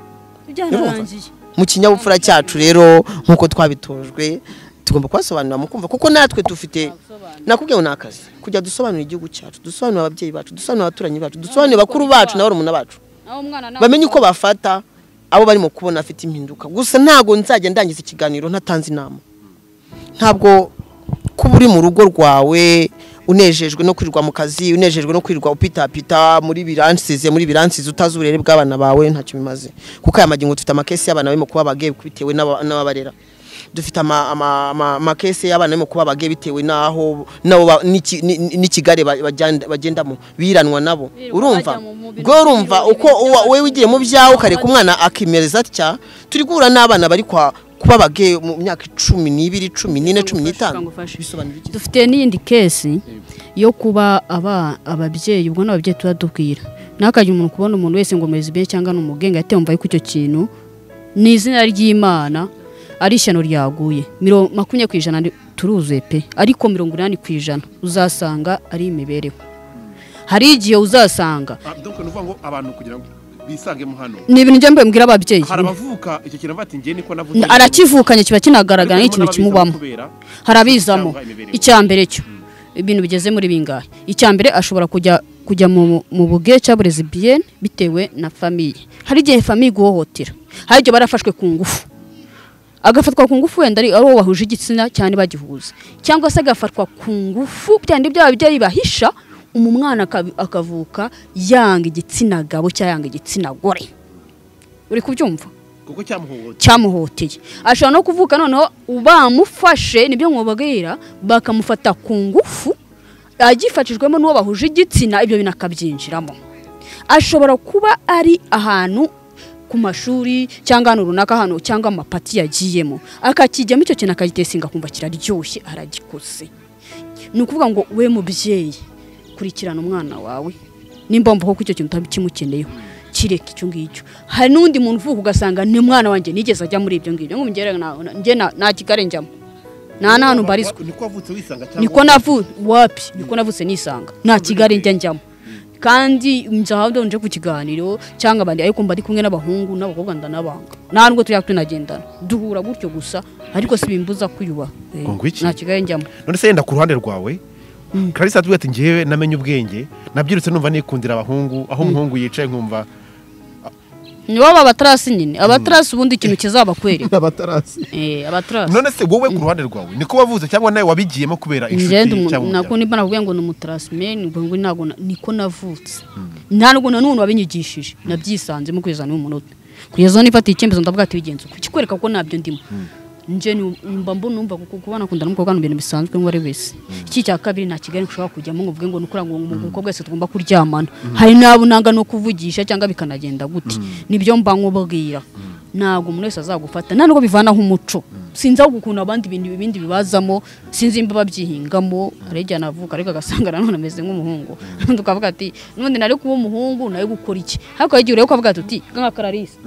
abantu. byanarangiye mu kinyabupfura cyacu rero nk'uko twabitojwe tugomba kubasobanurira mukumva kuko natwe dufite nakubwiye ngo ni akazi kujya dusobanura igihugu cyacu dusobanura ababyeyi bacu dusobanura abaturanyi bacu dusobanura bakuru bacu na barumuna bacu Naho umwana nawe- bamenye uko bafata abo barimo kubona afite impinduka gusa ntabwo nzajya ndangiza ikiganiro ntatanze inama ntabwo kuba uri mu rugo rwawe unejejwe no kwirirwa mu kazi unejejwe no kwirirwa upitapita muri biransize muri biransize utazi uburere bw'abana bawe ntacyo bimaze kuko aya magingo dufite amakesi y'abana barimo kuba abageye bitewe n'aba- n'ababarera dufite ama- ama- ama- amakesi y'abana barimo kuba abageye bitewe n'aho nabo ba- n'iki- ni- ni- n'ikigare ba- bagenda- bagendamo biranwa nabo Birirwa urumva bajya mu mubiri, ubwo urumva mu uko biro, uwa- wowe mu wigiye mu biro, byawe mu ukareka biro. umwana akimereza atya turi guhura n'abana bari kwa kuba abageye mu myaka icumi n'ibiri cumi n'ine cumi n'itanu Ngufashe. bisobanura iki dufite n'iyindi kesi yo kuba aba ababyeyi ubwo n'ababyeyi tuba tubwira ntakajya umuntu kubona umuntu wese ngo murezi cyangwa ni umugenga yahita yumva yuko icyo kintu ni izina ry'imana ari ishyano ryaguye Miro- makumyabiri ku ijana ni- turuzuye pe ariko mirongo inani ku ijana uzasanga ari imibereho hari igihe uzasanga Ah, donc ni ukuvuga ngo abantu kugira ngo bisangemo hano ni ibintu njya mbibwira ababyeyi hari abavuka icyo kintu bavuga ati njye niko N- navutse arakivukanye kiba kinagaragara Ariko nk'ikintu harimo kimubamo n'ababizamo hari abizamo Cyangwa imibereho. icya mbere cyo ibintu bigeze muri bingahe icya mbere ashobora kujya kujya mu, mu buge cyangwa lesbiyene bitewe na famiye hari igihe famiye iguhohotera hari igihe barafashwe ku ngufu agafatwa ku ngufu wenda ari ari uwo bahuje igitsina cyane bagihuza cyangwa se agafatwa ku ngufu byandi bya babyeyi bahisha umu mwana akabi- akavuka yanga igitsina gabo cyangwa yanga igitsina gore uri kubyumva kuko cyamuhohoteye cyamuhoteye ashobora no kuvuka noneho bamufashe nibyo mwubabwira bakamufata ku ngufu agifashijwemo n'uwo bahuje igitsina ibyo bintu akabyinjiramo ashobora kuba ari ahantu ku mashuri cyangwa ahantu runaka hano cyangwa amapati yagiyemo akakijyamo icyo kintu akagitesinga akumva kiraryoshye aragikoze ni ukuvuga ngo we mubyeyi kurikirana umwana wawe nimba wumva koko icyo kintu utakimukeneyeho kireka icyo ngicyo hari n'undi muntu uvuka ugasanga ni mwana wanjye nigeze ajya muri ibyo ngibyo ngo ngere na- na- njye na- nta kigare njyamo nta n'ahantu mbarizwa niko wavutse wisanga cyangwa niko navu wapi niko navutse nisanga nta kigali njya njyamo kandi nzahabwa nje ku kiganiro cyangwa abandi ariko mba ari kumwe n'abahungu n'abakobwa ndanabanga nta nubwo tujya tunagendana duhura gutyo gusa ariko si bimbuza kwiyubaha Eh, Ngo ngwiki. nta kigali njyamo none se yenda ku ruhande rwawe karisa atubwira ati njyewe namenye ubwenge nabyirutse numva nikundira abahungu aho umuhungu yicaye nkumva nibo aba batarasi nyine abatarasi ubundi ikintu kizabakwereka abatarasi Eh, abatarasi none se wowe ku ruhande rwawe niko wavuze cyangwa nawe wabigiyemo kubera inshuti njyewe cyangwa nako umuryango nimba navuga ngo ni umutarasimeni ubwo ngo ntabwo na- niko navutse ntabwo na n'umuntu wabinyigishije nabyisanzemo kugeza n'uyu munota kugeza aho nifatiye icyemezo ndavuga ati bigenze uko kikwereka ko ntabyo ndimo njye ni- mba mbona numva kuko kuba nakunda n'umukobwa ni ibintu bisanzwe ngo ari wese iki cya kabiri nta kigali ushobora kujyamo ngo uvuge ngo ni ukura ngo umukobwa wese tugomba kuryamana hari n'abo nanga no kuvugisha cyangwa bikanagenda gute nibyo mba nkubwira ntabwo umuntu wese azagufata nta nubwo bivanaho umuco sinzi aho ukuntu abandi ibintu ibindi bibazamo sinzi imba babyihingamo hari igihe navuka ariko agasanga nanone ameze nk'umuhungu n'undi ukavuga ati n'ubundi nari kuba umuhungu nawe gukora iki ariko hari igihe ureba ukavuga ati uti nka kararisa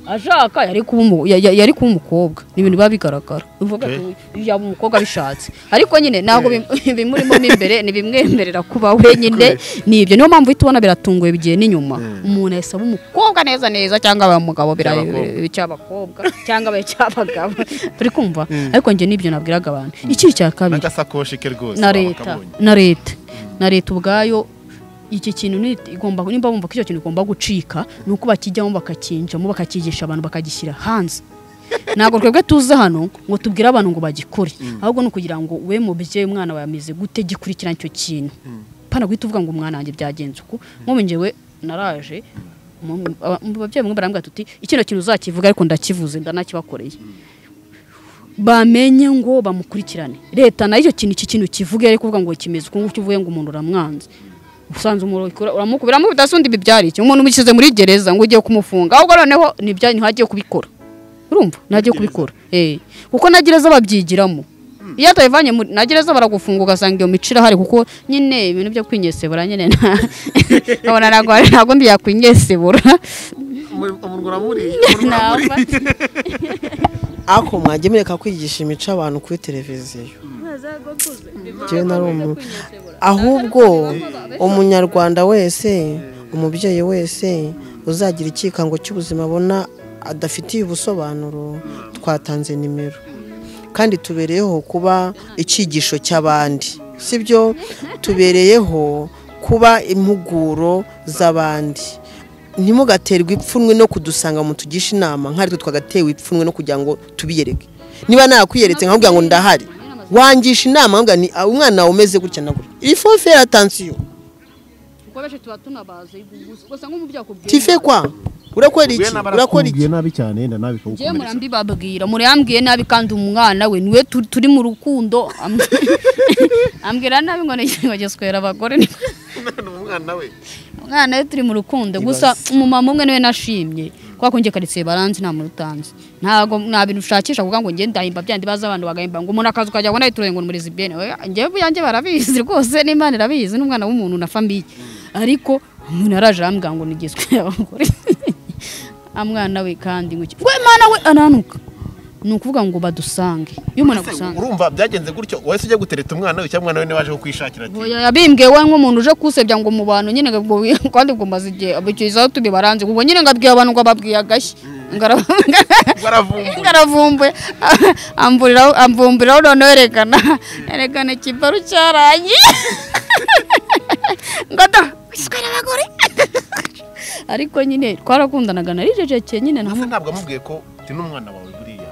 ashaka yari kuba umu- ya- ya- yari kuba umukobwa ni ibintu biba bigaragara uvuga ati "Uyu yaba umukobwa abishatse ariko nyine ntabwo bim- bimurimo mo imbere ntibimwemerera kuba wenyine ni ibyo niyo mpamvu uhita ubona biratunguye bigiye n'inyuma umuntu yahise aba umukobwa neza neza cyangwa aba umugabo bira- cy'abakobwa cyangwa abaye cy'abagabo turi kumva ariko njye n'ibyo nabwiraga abantu iki cya kabiri n'agasakoshi ke rwose na waba leta kabonye. na leta na leta ubwayo iki kintu ni- igomba nimba bumva ko icyo kintu igomba gucika ni uko bakijyamo bakakinjamo bakakigisha abantu bakagishyira hanze ntabwo twebwe tuza hano ngo tubwire abantu ngo bagikore ahubwo ni ukugira ngo we mubyeyi umwana wawe ameze gute gikurikirana icyo kintu pana guhita uvuga ngo umwana wanjye byagenze uku nk'ubu njyewe naraje mu- aba- mu babyeyi bamwe barambwira tuti ikino kintu uzakivuga ariko ndakivuze ndanakibakoreye bamenye ngo bamukurikirane leta nayo icyo kintu iki kintu kivuge ari kuvuga ngo kimeze uko nguko uvuye ngo umuntu uramwanze usanze umuntu ikora- uramukubira uramukubita se undi ibi byari iki umuntu umushyize muri gereza ngo ugiye kumufunga ahubwo noneho ni ibyanyu ntihagiye kubikora urumva ntagiye kubikora eh kuko na gereza babyigiramo iyo atayivanye muri na gereza baragufunga ugasanga iyo mico irahari kuko nyine ibintu byo kwinyesebura nyine nta- nkabona ntabwo ntabwo ndi yakwinyesebura Namba. ako mwagiye mureka kwigisha imico abantu kuri televiziyo Njyewe nari umu- ahubwo umunyarwanda wese umubyeyi wese uzagira ikikango cy'ubuzima abona adafitiye ubusobanuro twatanze nimero kandi tubereyeho kuba icyigisho cy'abandi sibyo tubereyeho kuba impuguro z'abandi ntimugaterwe ipfunwe no kudusanga mu tugisha inama nk'aritwe twagatewe ipfunwe no kugira ngo tubiyereke niba nakwiyeretse nkakubwira ngo ndahari wangisha inama nkakubwira ni "Ah, umwana wawe umeze gutya na gutya il faut faire attention kuko benshi tuba tunabaze gusa nk'umubyeyi akubwiye tife kwa urakora iki urakora iki nabi cyane yenda nabi njyewe murambibabwira murambwiye nabi kandi umwana we niwe tu- turi mu rukundo am- ambwira nabi ngo nigiswera abagore ni- umwana we umwana we turi mu rukundo gusa umumama umwe niwe nashimye kwa kunjye karitsiye baranzi nta muntu utanzi ntabwo nta bintu ushakisha kuvuga ngo njye ndahimba byandi baza abantu bagahimba ngo umuntu akazi ukajya ngo nawe turenga muri zibiyene njyewe uyanjye barabizi rwose n'imana irabizi n'umwana w'umuntu na famiye ariko umuntu yaraje arambwira ngo nigizwe abagore amwana we kandi ngo iki- we mwana we aranuka ni ukuvuga ngo badusange iyo umuntu agusanze urumva byagenze gutyo wahise ujya gutereta umwana we cyangwa umwana we niwe waje kukwishakira ati Oya, yabimbwiye we nk'umuntu uje kusebya ngo mu bantu nyine ngo kandi ubwo maze igihe abicirizaho tubi baranze ubwo nyine ngabwiye abantu ngo babwiye agashyi Ngara- baravumbuye ngaravumbuye amburiraho amvumburaho noneho yerekana yerekana ikibaru cyarangiye ngo da iswera abagore ariko nyine twarakundanaga naricecekeye nyine nta Ese ntabwo amubwiye ko uti n'umwana wawe buriya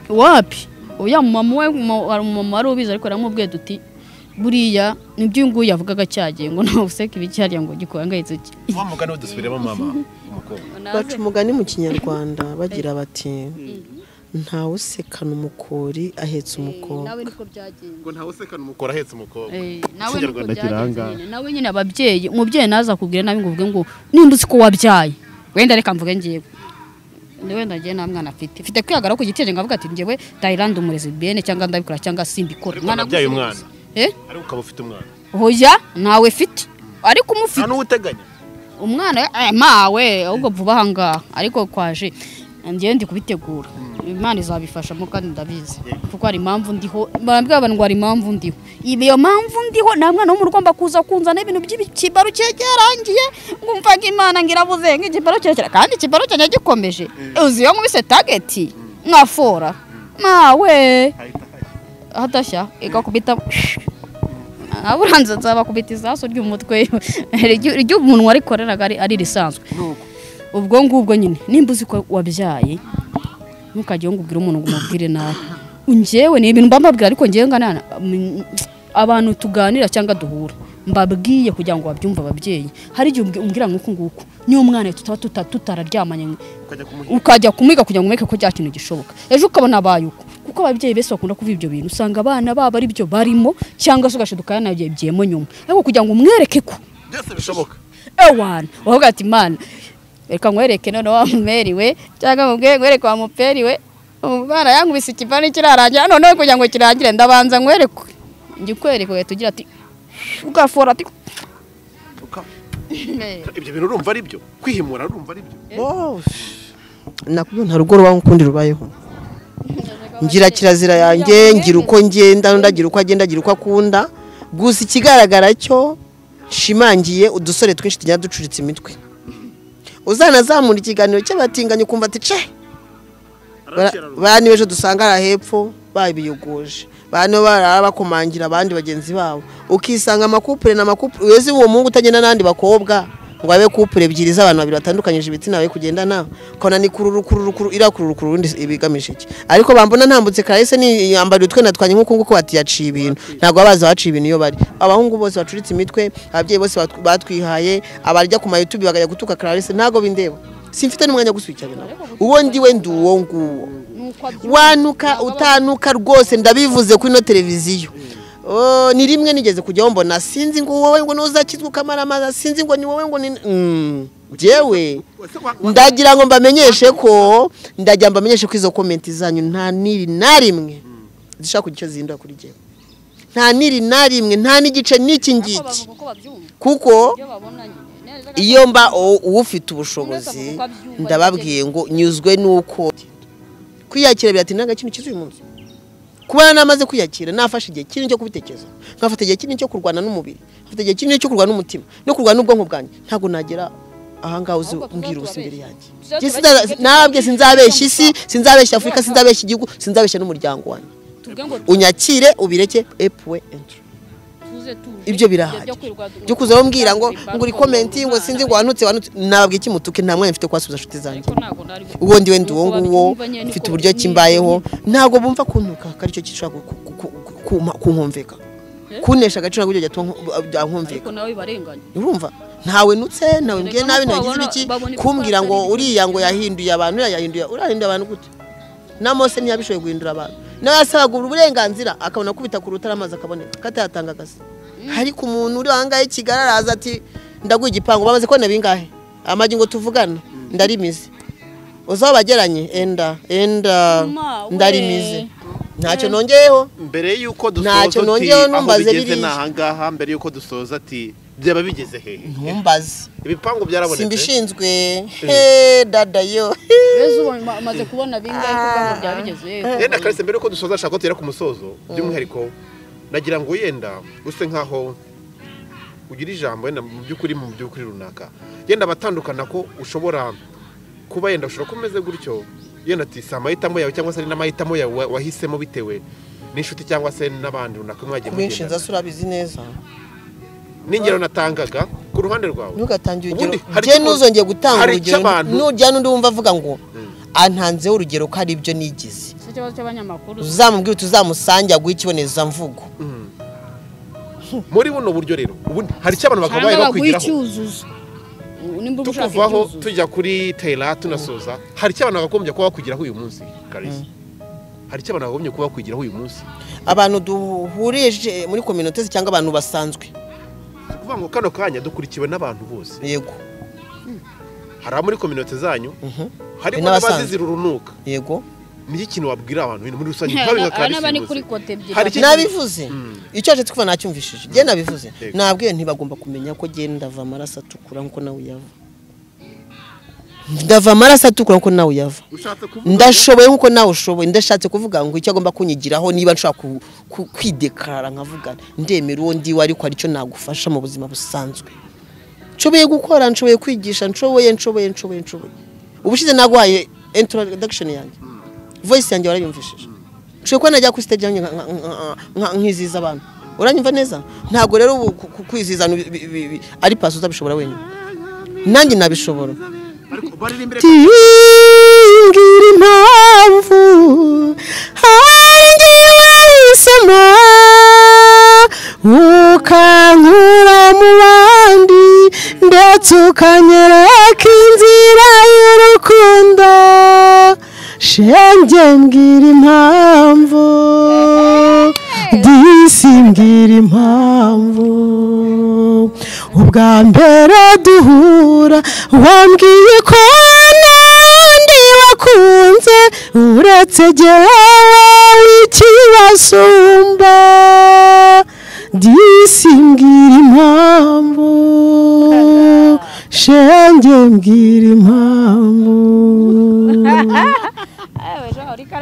wapi oya mama we mu- hari umumama wari ubizi ariko yaramubwiye duti buriya nibyo uyu nguyu yavugaga cyagiye ngo ntawe useka ibicyariye ngo gikuhangayitse ki wa mugani we dusubiremo mama umukobwa baca umugani mu kinyarwanda bagira bati ntawe usekana umukori ahetse umukobwa nawe niko byagenze ngo ntawe usekana umukobwa ahetse umukobwa nawe niko Ikinyarwanda byagenze nyine. nawe nyine ababyeyi umubyeyi naza kubwira nabi ngo uvuge ngo ninde uzi ko wabyaye wenda reka mvuge ngewe ni wenda ngewe nta mwana afite mfite kwihagara ku gitero ngavuga ati ngewe tayirande umurezi bene cyangwa ndabikora cyangwa simbikora Ariko nabyaye gusa- umwana. eh ariko ukaba ufite umwana hoya ntawe fite ariko umufite nta n'uwo uteganya umwana eh, mawe ahubwo vuba aha ngaha ariko kwaje ngewe ndi kubitegura imana izabifashamo kandi ndabizi kuko hari impamvu ndiho barambwira abantu ngo hari impamvu ndiho iyo mpamvu ndiho nta mwana w'umuntu ugomba kuza kunzana ibintu by'ikibaru cye cyarangiye ngumva ngo imana ngirabuze nk'ikibaru kirekire kandi ikibaru cyanjye gikomeje uzi iyo nkubise tageti mwafora mawe hadashya igakubita uranze nzabakubita isasu ry'umutwe ry'umuntu warikoreraga ari risanzwe ubwo ngubwo nyine nimba uzi ko wabyaye ntukajye ngo ubwire umuntu ngo umubwire nawe ngewe ni ibintu mba mbabwira ariko ngewe ngana mm, abantu tuganira cyangwa duhura mbabwiye kugira ngo babyumve ababyeyi hari igihe umbwi- umbwira nk'uku nguku niyo umwana tutaba tuta- tutararyamanye ukajya kumuha ukajya kumwiga kugira ngo umwereke ko bya kintu gishoboka ejo ukabona abaye uko kuko ababyeyi benshi bakunda kuvuga ibyo bintu usanga abana babo ari byo barimo cyangwa se ugashiduka yanabyibyemo nyuma ariko kugira ngo umwereke ko byose bishoboka ewana wavuga ati mana reka nkwereke none wa mumeri we cyangwa mubwiye nkwereke wa muperi we umwana yankubise ikivani kirarangira noneho kugira ngo kirangire ndabanza nkwereke njye ukwereke ugahita ugira ati ugafora ati Uka- ibyo bintu urumva ari byo kwihimura urumva ari byo nakubyo nta rugo rwawe ukundi rubayeho ngira kirazira yanjye ngira uko ngenda undi agira uko agenda agira uko akunda gusa ikigaragara cyo nshimangiye udusore twinshi tujya ducuritse imitwe uzanazamura ikiganiro cy'abatinganyi ukumva ati ce bani b'ejo dusanga ari hepfo babiyogoje bani barara bakomangira abandi bagenzi babo ukisanga amakupure n'amakupure wezi uwo muhungu utagenda n'abandi bakobwa ngo abe kupure ebyiri z'abantu babiri batandukanyije ibitsina we kugenda nawe kona ni kururu kururu kururu iriya kururu kururu undi ibigamije iki ariko bambona ntambutse karahise niyambariye utwenda twanjye nk'uku nguku bati yaciye ibintu ntabwo baba bazi abaciye ibintu iyo bari abahungu bose bacuritse imitwe ababyeyi bose batw- batwihaye abarya ku mayutubi bagajya gutuka karahise ntabwo bindeba simfite n'umwanya wo gusubikirana nabo uwo ndiwe ndi uwo nguwo wanuka utanuka rwose ndabivuze kuri ino televiziyo Oh, ni rimwe nigeze kujyaho mbona sinzi ngo wowe ngo nuzakizwa ukamara amazi sinzi ngo ni wowe ngo ni Mm, jewe ndagira ngo mbamenyeshe ko ndagira ngo mbamenyeshe ko izo komenti zanyu nta n'iri na rimwe zishaka kugira icyo zihindura kuri jyewe nta n'iri na rimwe nta n'igice n'iki ngiki kuko iyo mba u- ufite ubushobozi ndababwiye ngo nyuzwe nuko kwiyakira biratinda nta kintu kizuye umunsi kuba namaze kwiyakira nafashe igihe kinini cyo kubitekereza nkafata igihe kinini cyo kurwana n'umubiri nkafata igihe kinini cyo kurwana n'umutima no kurwana n'ubwonko bwanjye ntabwo nagera ahangaha uzi Ahubwo tuzaba mbwira ubusa imbere turabeshya. yanjye Tuzaba Njye turabeshya sinza- ntabwe sinzabeshya isi ibyo tuzabwira igihugu sinzabeshya afurika sinzabeshya igihugu sinzabeshya n'umuryango wanjye unyakire ubireke epuwe entro ibyo birahari byo kuza bambwira ngo ngo uri komenti ngo sinzi ngo wanutse wanutse nababwira iki mutuke nta mwanya mfite kubasubiza inshuti zanjye uwo ndiwe ndi uwo nguwo mfite uburyo kimbayeho ntabwo bumva kuntuka ko aricyo gishobora ku- ku- ku- ku- kumpa- kunkumvika kunesha agaciro ntabwo bijya bituma nku- byankumvika urumva ntawe nutse ntawe mbwiye nabi ntawe ngize iki kumbwira ngo uriya ngo yahinduye abantu uriya yahinduye urahinduye abantu gute na mose ntiyabishoboye guhindura abantu nawe yasabaga uburenganzira akabona kubita ku rutare amazi akaboneka katayatanga akazi ariko umuntu uri ahangaha i kigali araza ati ndaguha igipangu bamaze kubona bingahe amagi ngo tuvugane ndarimize uzaho bageranye enda enda Ma, we. ndarimize ntacyo nongeyeho mbere y'uko dusoza Ntacyo uti nongeyeho aho numvaze bigeze biriya. ni ahangaha mbere y'uko dusoza ati byaba bigeze hehe ntumbaze ibipangu byarabonetse simbishinzwe he dada yo umaze kubona bingahe ko ubwanwa byaba bigeze yenda karese mbere y'uko dusoza nshaka ko tugera ku musozo by'umwihariko nagira ngo yenda use nkaho ugira ijambo yenda mu by'ukuri mu by'ukuri runaka yenda abatandukana ko ushobora kuba yenda ushobora ko umeze gutyo yenda ati si amahitamo yawe cyangwa se ari n'amahitamo yawe wa- wahisemo bitewe n'inshuti cyangwa se n'abandi runaka mwagiye kubinshinza mugendana se urabizi neza n'ingero natangaga ku ruhande rwawe ntugatange urugero Ubundi hari njye icyo- ntuzongeye gutanga hari icyo urugero abantu- nujya n'undi wumva avuga ngo antanzeho urugero ko ari ibyo nigize si ikibazo cy'abanyamakuru uzamubwire uti uzamusange aguhe ikibonezamvugo muri buno buryo rero ubundi hari icyo abantu cyangwa bakabaye baguha bakwigiraho icyuzuzo nimba uba ushaka tukuvaho icyuzuzo tujya kuri tera tunasoza hari icyo abantu bakagombye kuba bakwigiraho uyu munsi karisa hari icyo abantu bakagombye kuba bakwigiraho uyu munsi abantu duhurije muri kominote cyangwa abantu basanzwe ni ukuvuga ngo kano kanya dukurikiwe n'abantu bose yego hari abo muri kominote zanyu Mhm. harimo Hari n'abasanzwe. n'abazizira urunuka yego ni ikintu wabwira abantu bintu muri rusange Hari nkawe nka n'aba- karisa n'aba ni bivuze. kuri kote ebyiri Hari icyo- nabivuze icyo aje twumva nacyumvishije njye nabivuze Yego. nabwiye ntibagomba kumenya ko njye ndava amaraso atukura nk'uko nawe uyava ndava amaraso atukura nk'uko nawe uyava ushatse kuvuga ndashoboye nk'uko nawe ushoboye ndashatse kuvuga ngo icyo agomba kunyigiraho niba nshobora ku- ku- kwidekarara nkavuga ndemera uwo ndiwe ariko hari icyo nagufasha mu buzima busanzwe nshoboye gukora nshoboye kwigisha nshoboye nshoboye nshoboye nshoboye ubushize naguhaye introduction yanjye voice yanjye warayumvishije nshoboye kuba najya kuri stage yanjye nka- nka- nka- nka- nkizihiza abantu uranyumva neza ntabwo rero ubu ku- ku- kwizihizana ibi- ibi- ibi- ari pasi uzabishobora wenyine nanjye nabishobora ariko baririmbire ngira impamvu hanjye wahisemo ukankura mu bandi ndetse ukanyereka inzira y'urukundo shenge mbwira impamvu disi mbwira impamvu ubwa mbere duhura wambwiye ko n'undi wakunze uretse jyewe w'ikibasumba disi mbwira impamvu shenge mbwira impamvu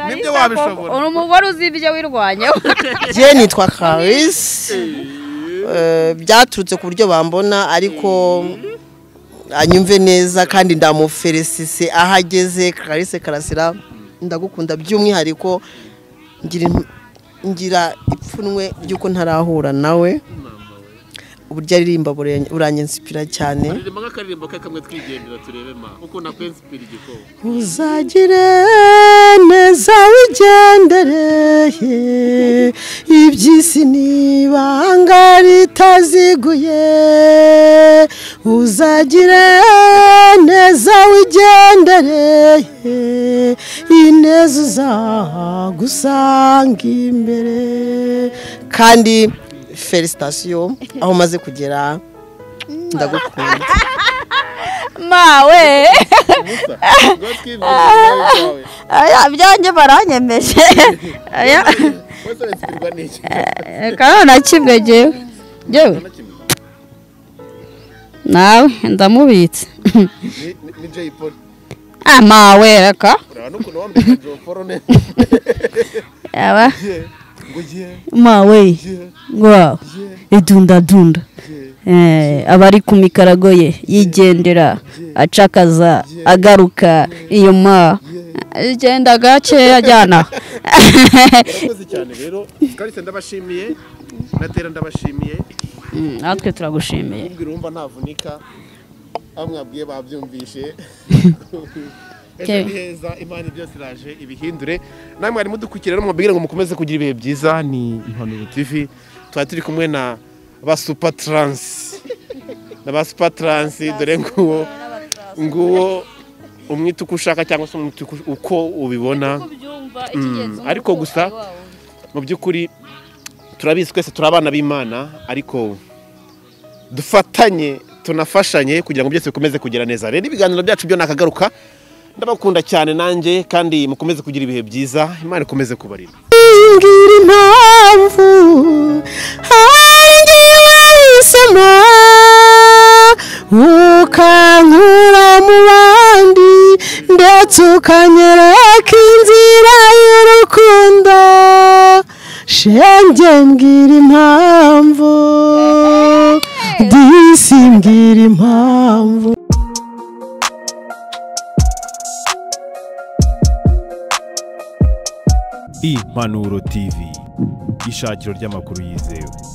Nibyo wabishobora. uri umugore uzi ibyo wirwanyeho jye nitwa karisi Eh, byaturutse ku buryo bambona ariko anyumve neza kandi ndamuferesise aho ageze karisi karasira ndagukunda by'umwihariko ngira im- ngira ipfunwe ry'uko ntarahura nawe uburyo aririmba buranye- buranyensipira cyane ririmba nk'akaririmbo ke kamwe twigendera turebe ma uko nakwensipira igikoma uzagire neza wigendereye iby'isi n'ibanga ritaziguye uzagire neza wigendereye ineza uzagusanga imbere kandi felicitasiyo aho umaze kugera ndagukunda mawe rwatwimbye ibyanjye baranyemeje Aya- wese wensipirwa n'iki kandi na kimwe ngewe ngewe nawe ndamubitse Ni- ni- ni jay paul ah mawe reka urabona n'ukuntu wambaye nka jay paul neza aba ngo ye mawe ye wow idundadunda Eh, aba ari ku mikarago ye yigendera acakaza agaruka iyo ma agenda gake ajyana urakoze cyane rero kalisa ndabashimiye natera ndabashimiye Mm, natwe turagushimiye kumbwira wumva ntavunika aho mwabwiye babyumvishe ejo Okay. ni heza imana byose iraje ibihindure namwe mwari mudukurikira rero mubabwire ngo mukomeze kugira ibihe byiza ni impanuro tv tuba turi kumwe na ba supa taransi na ba supa taransi dore nguwo nguwo umwita uko ushaka cyangwa se umwita uko- uko ubibona Mm, ariko gusa mu by'ukuri turabizi twese turi abana b'imana ariko dufatanye tunafashanye kugira ngo byose bikomeze kugera neza rero ibiganiro byacu byo nakagaruka ndabakunda cyane nanjye kandi mukomeze kugira ibihe byiza imana ikomeze kubarinda ngira impamvu hanjye wahisemo ukankura mu bandi ndetse ukanyereka inzira y'urukundo shenge mbwira impamvu disi mbwira impamvu impanuro tv ishakiro ry'amakuru yizewe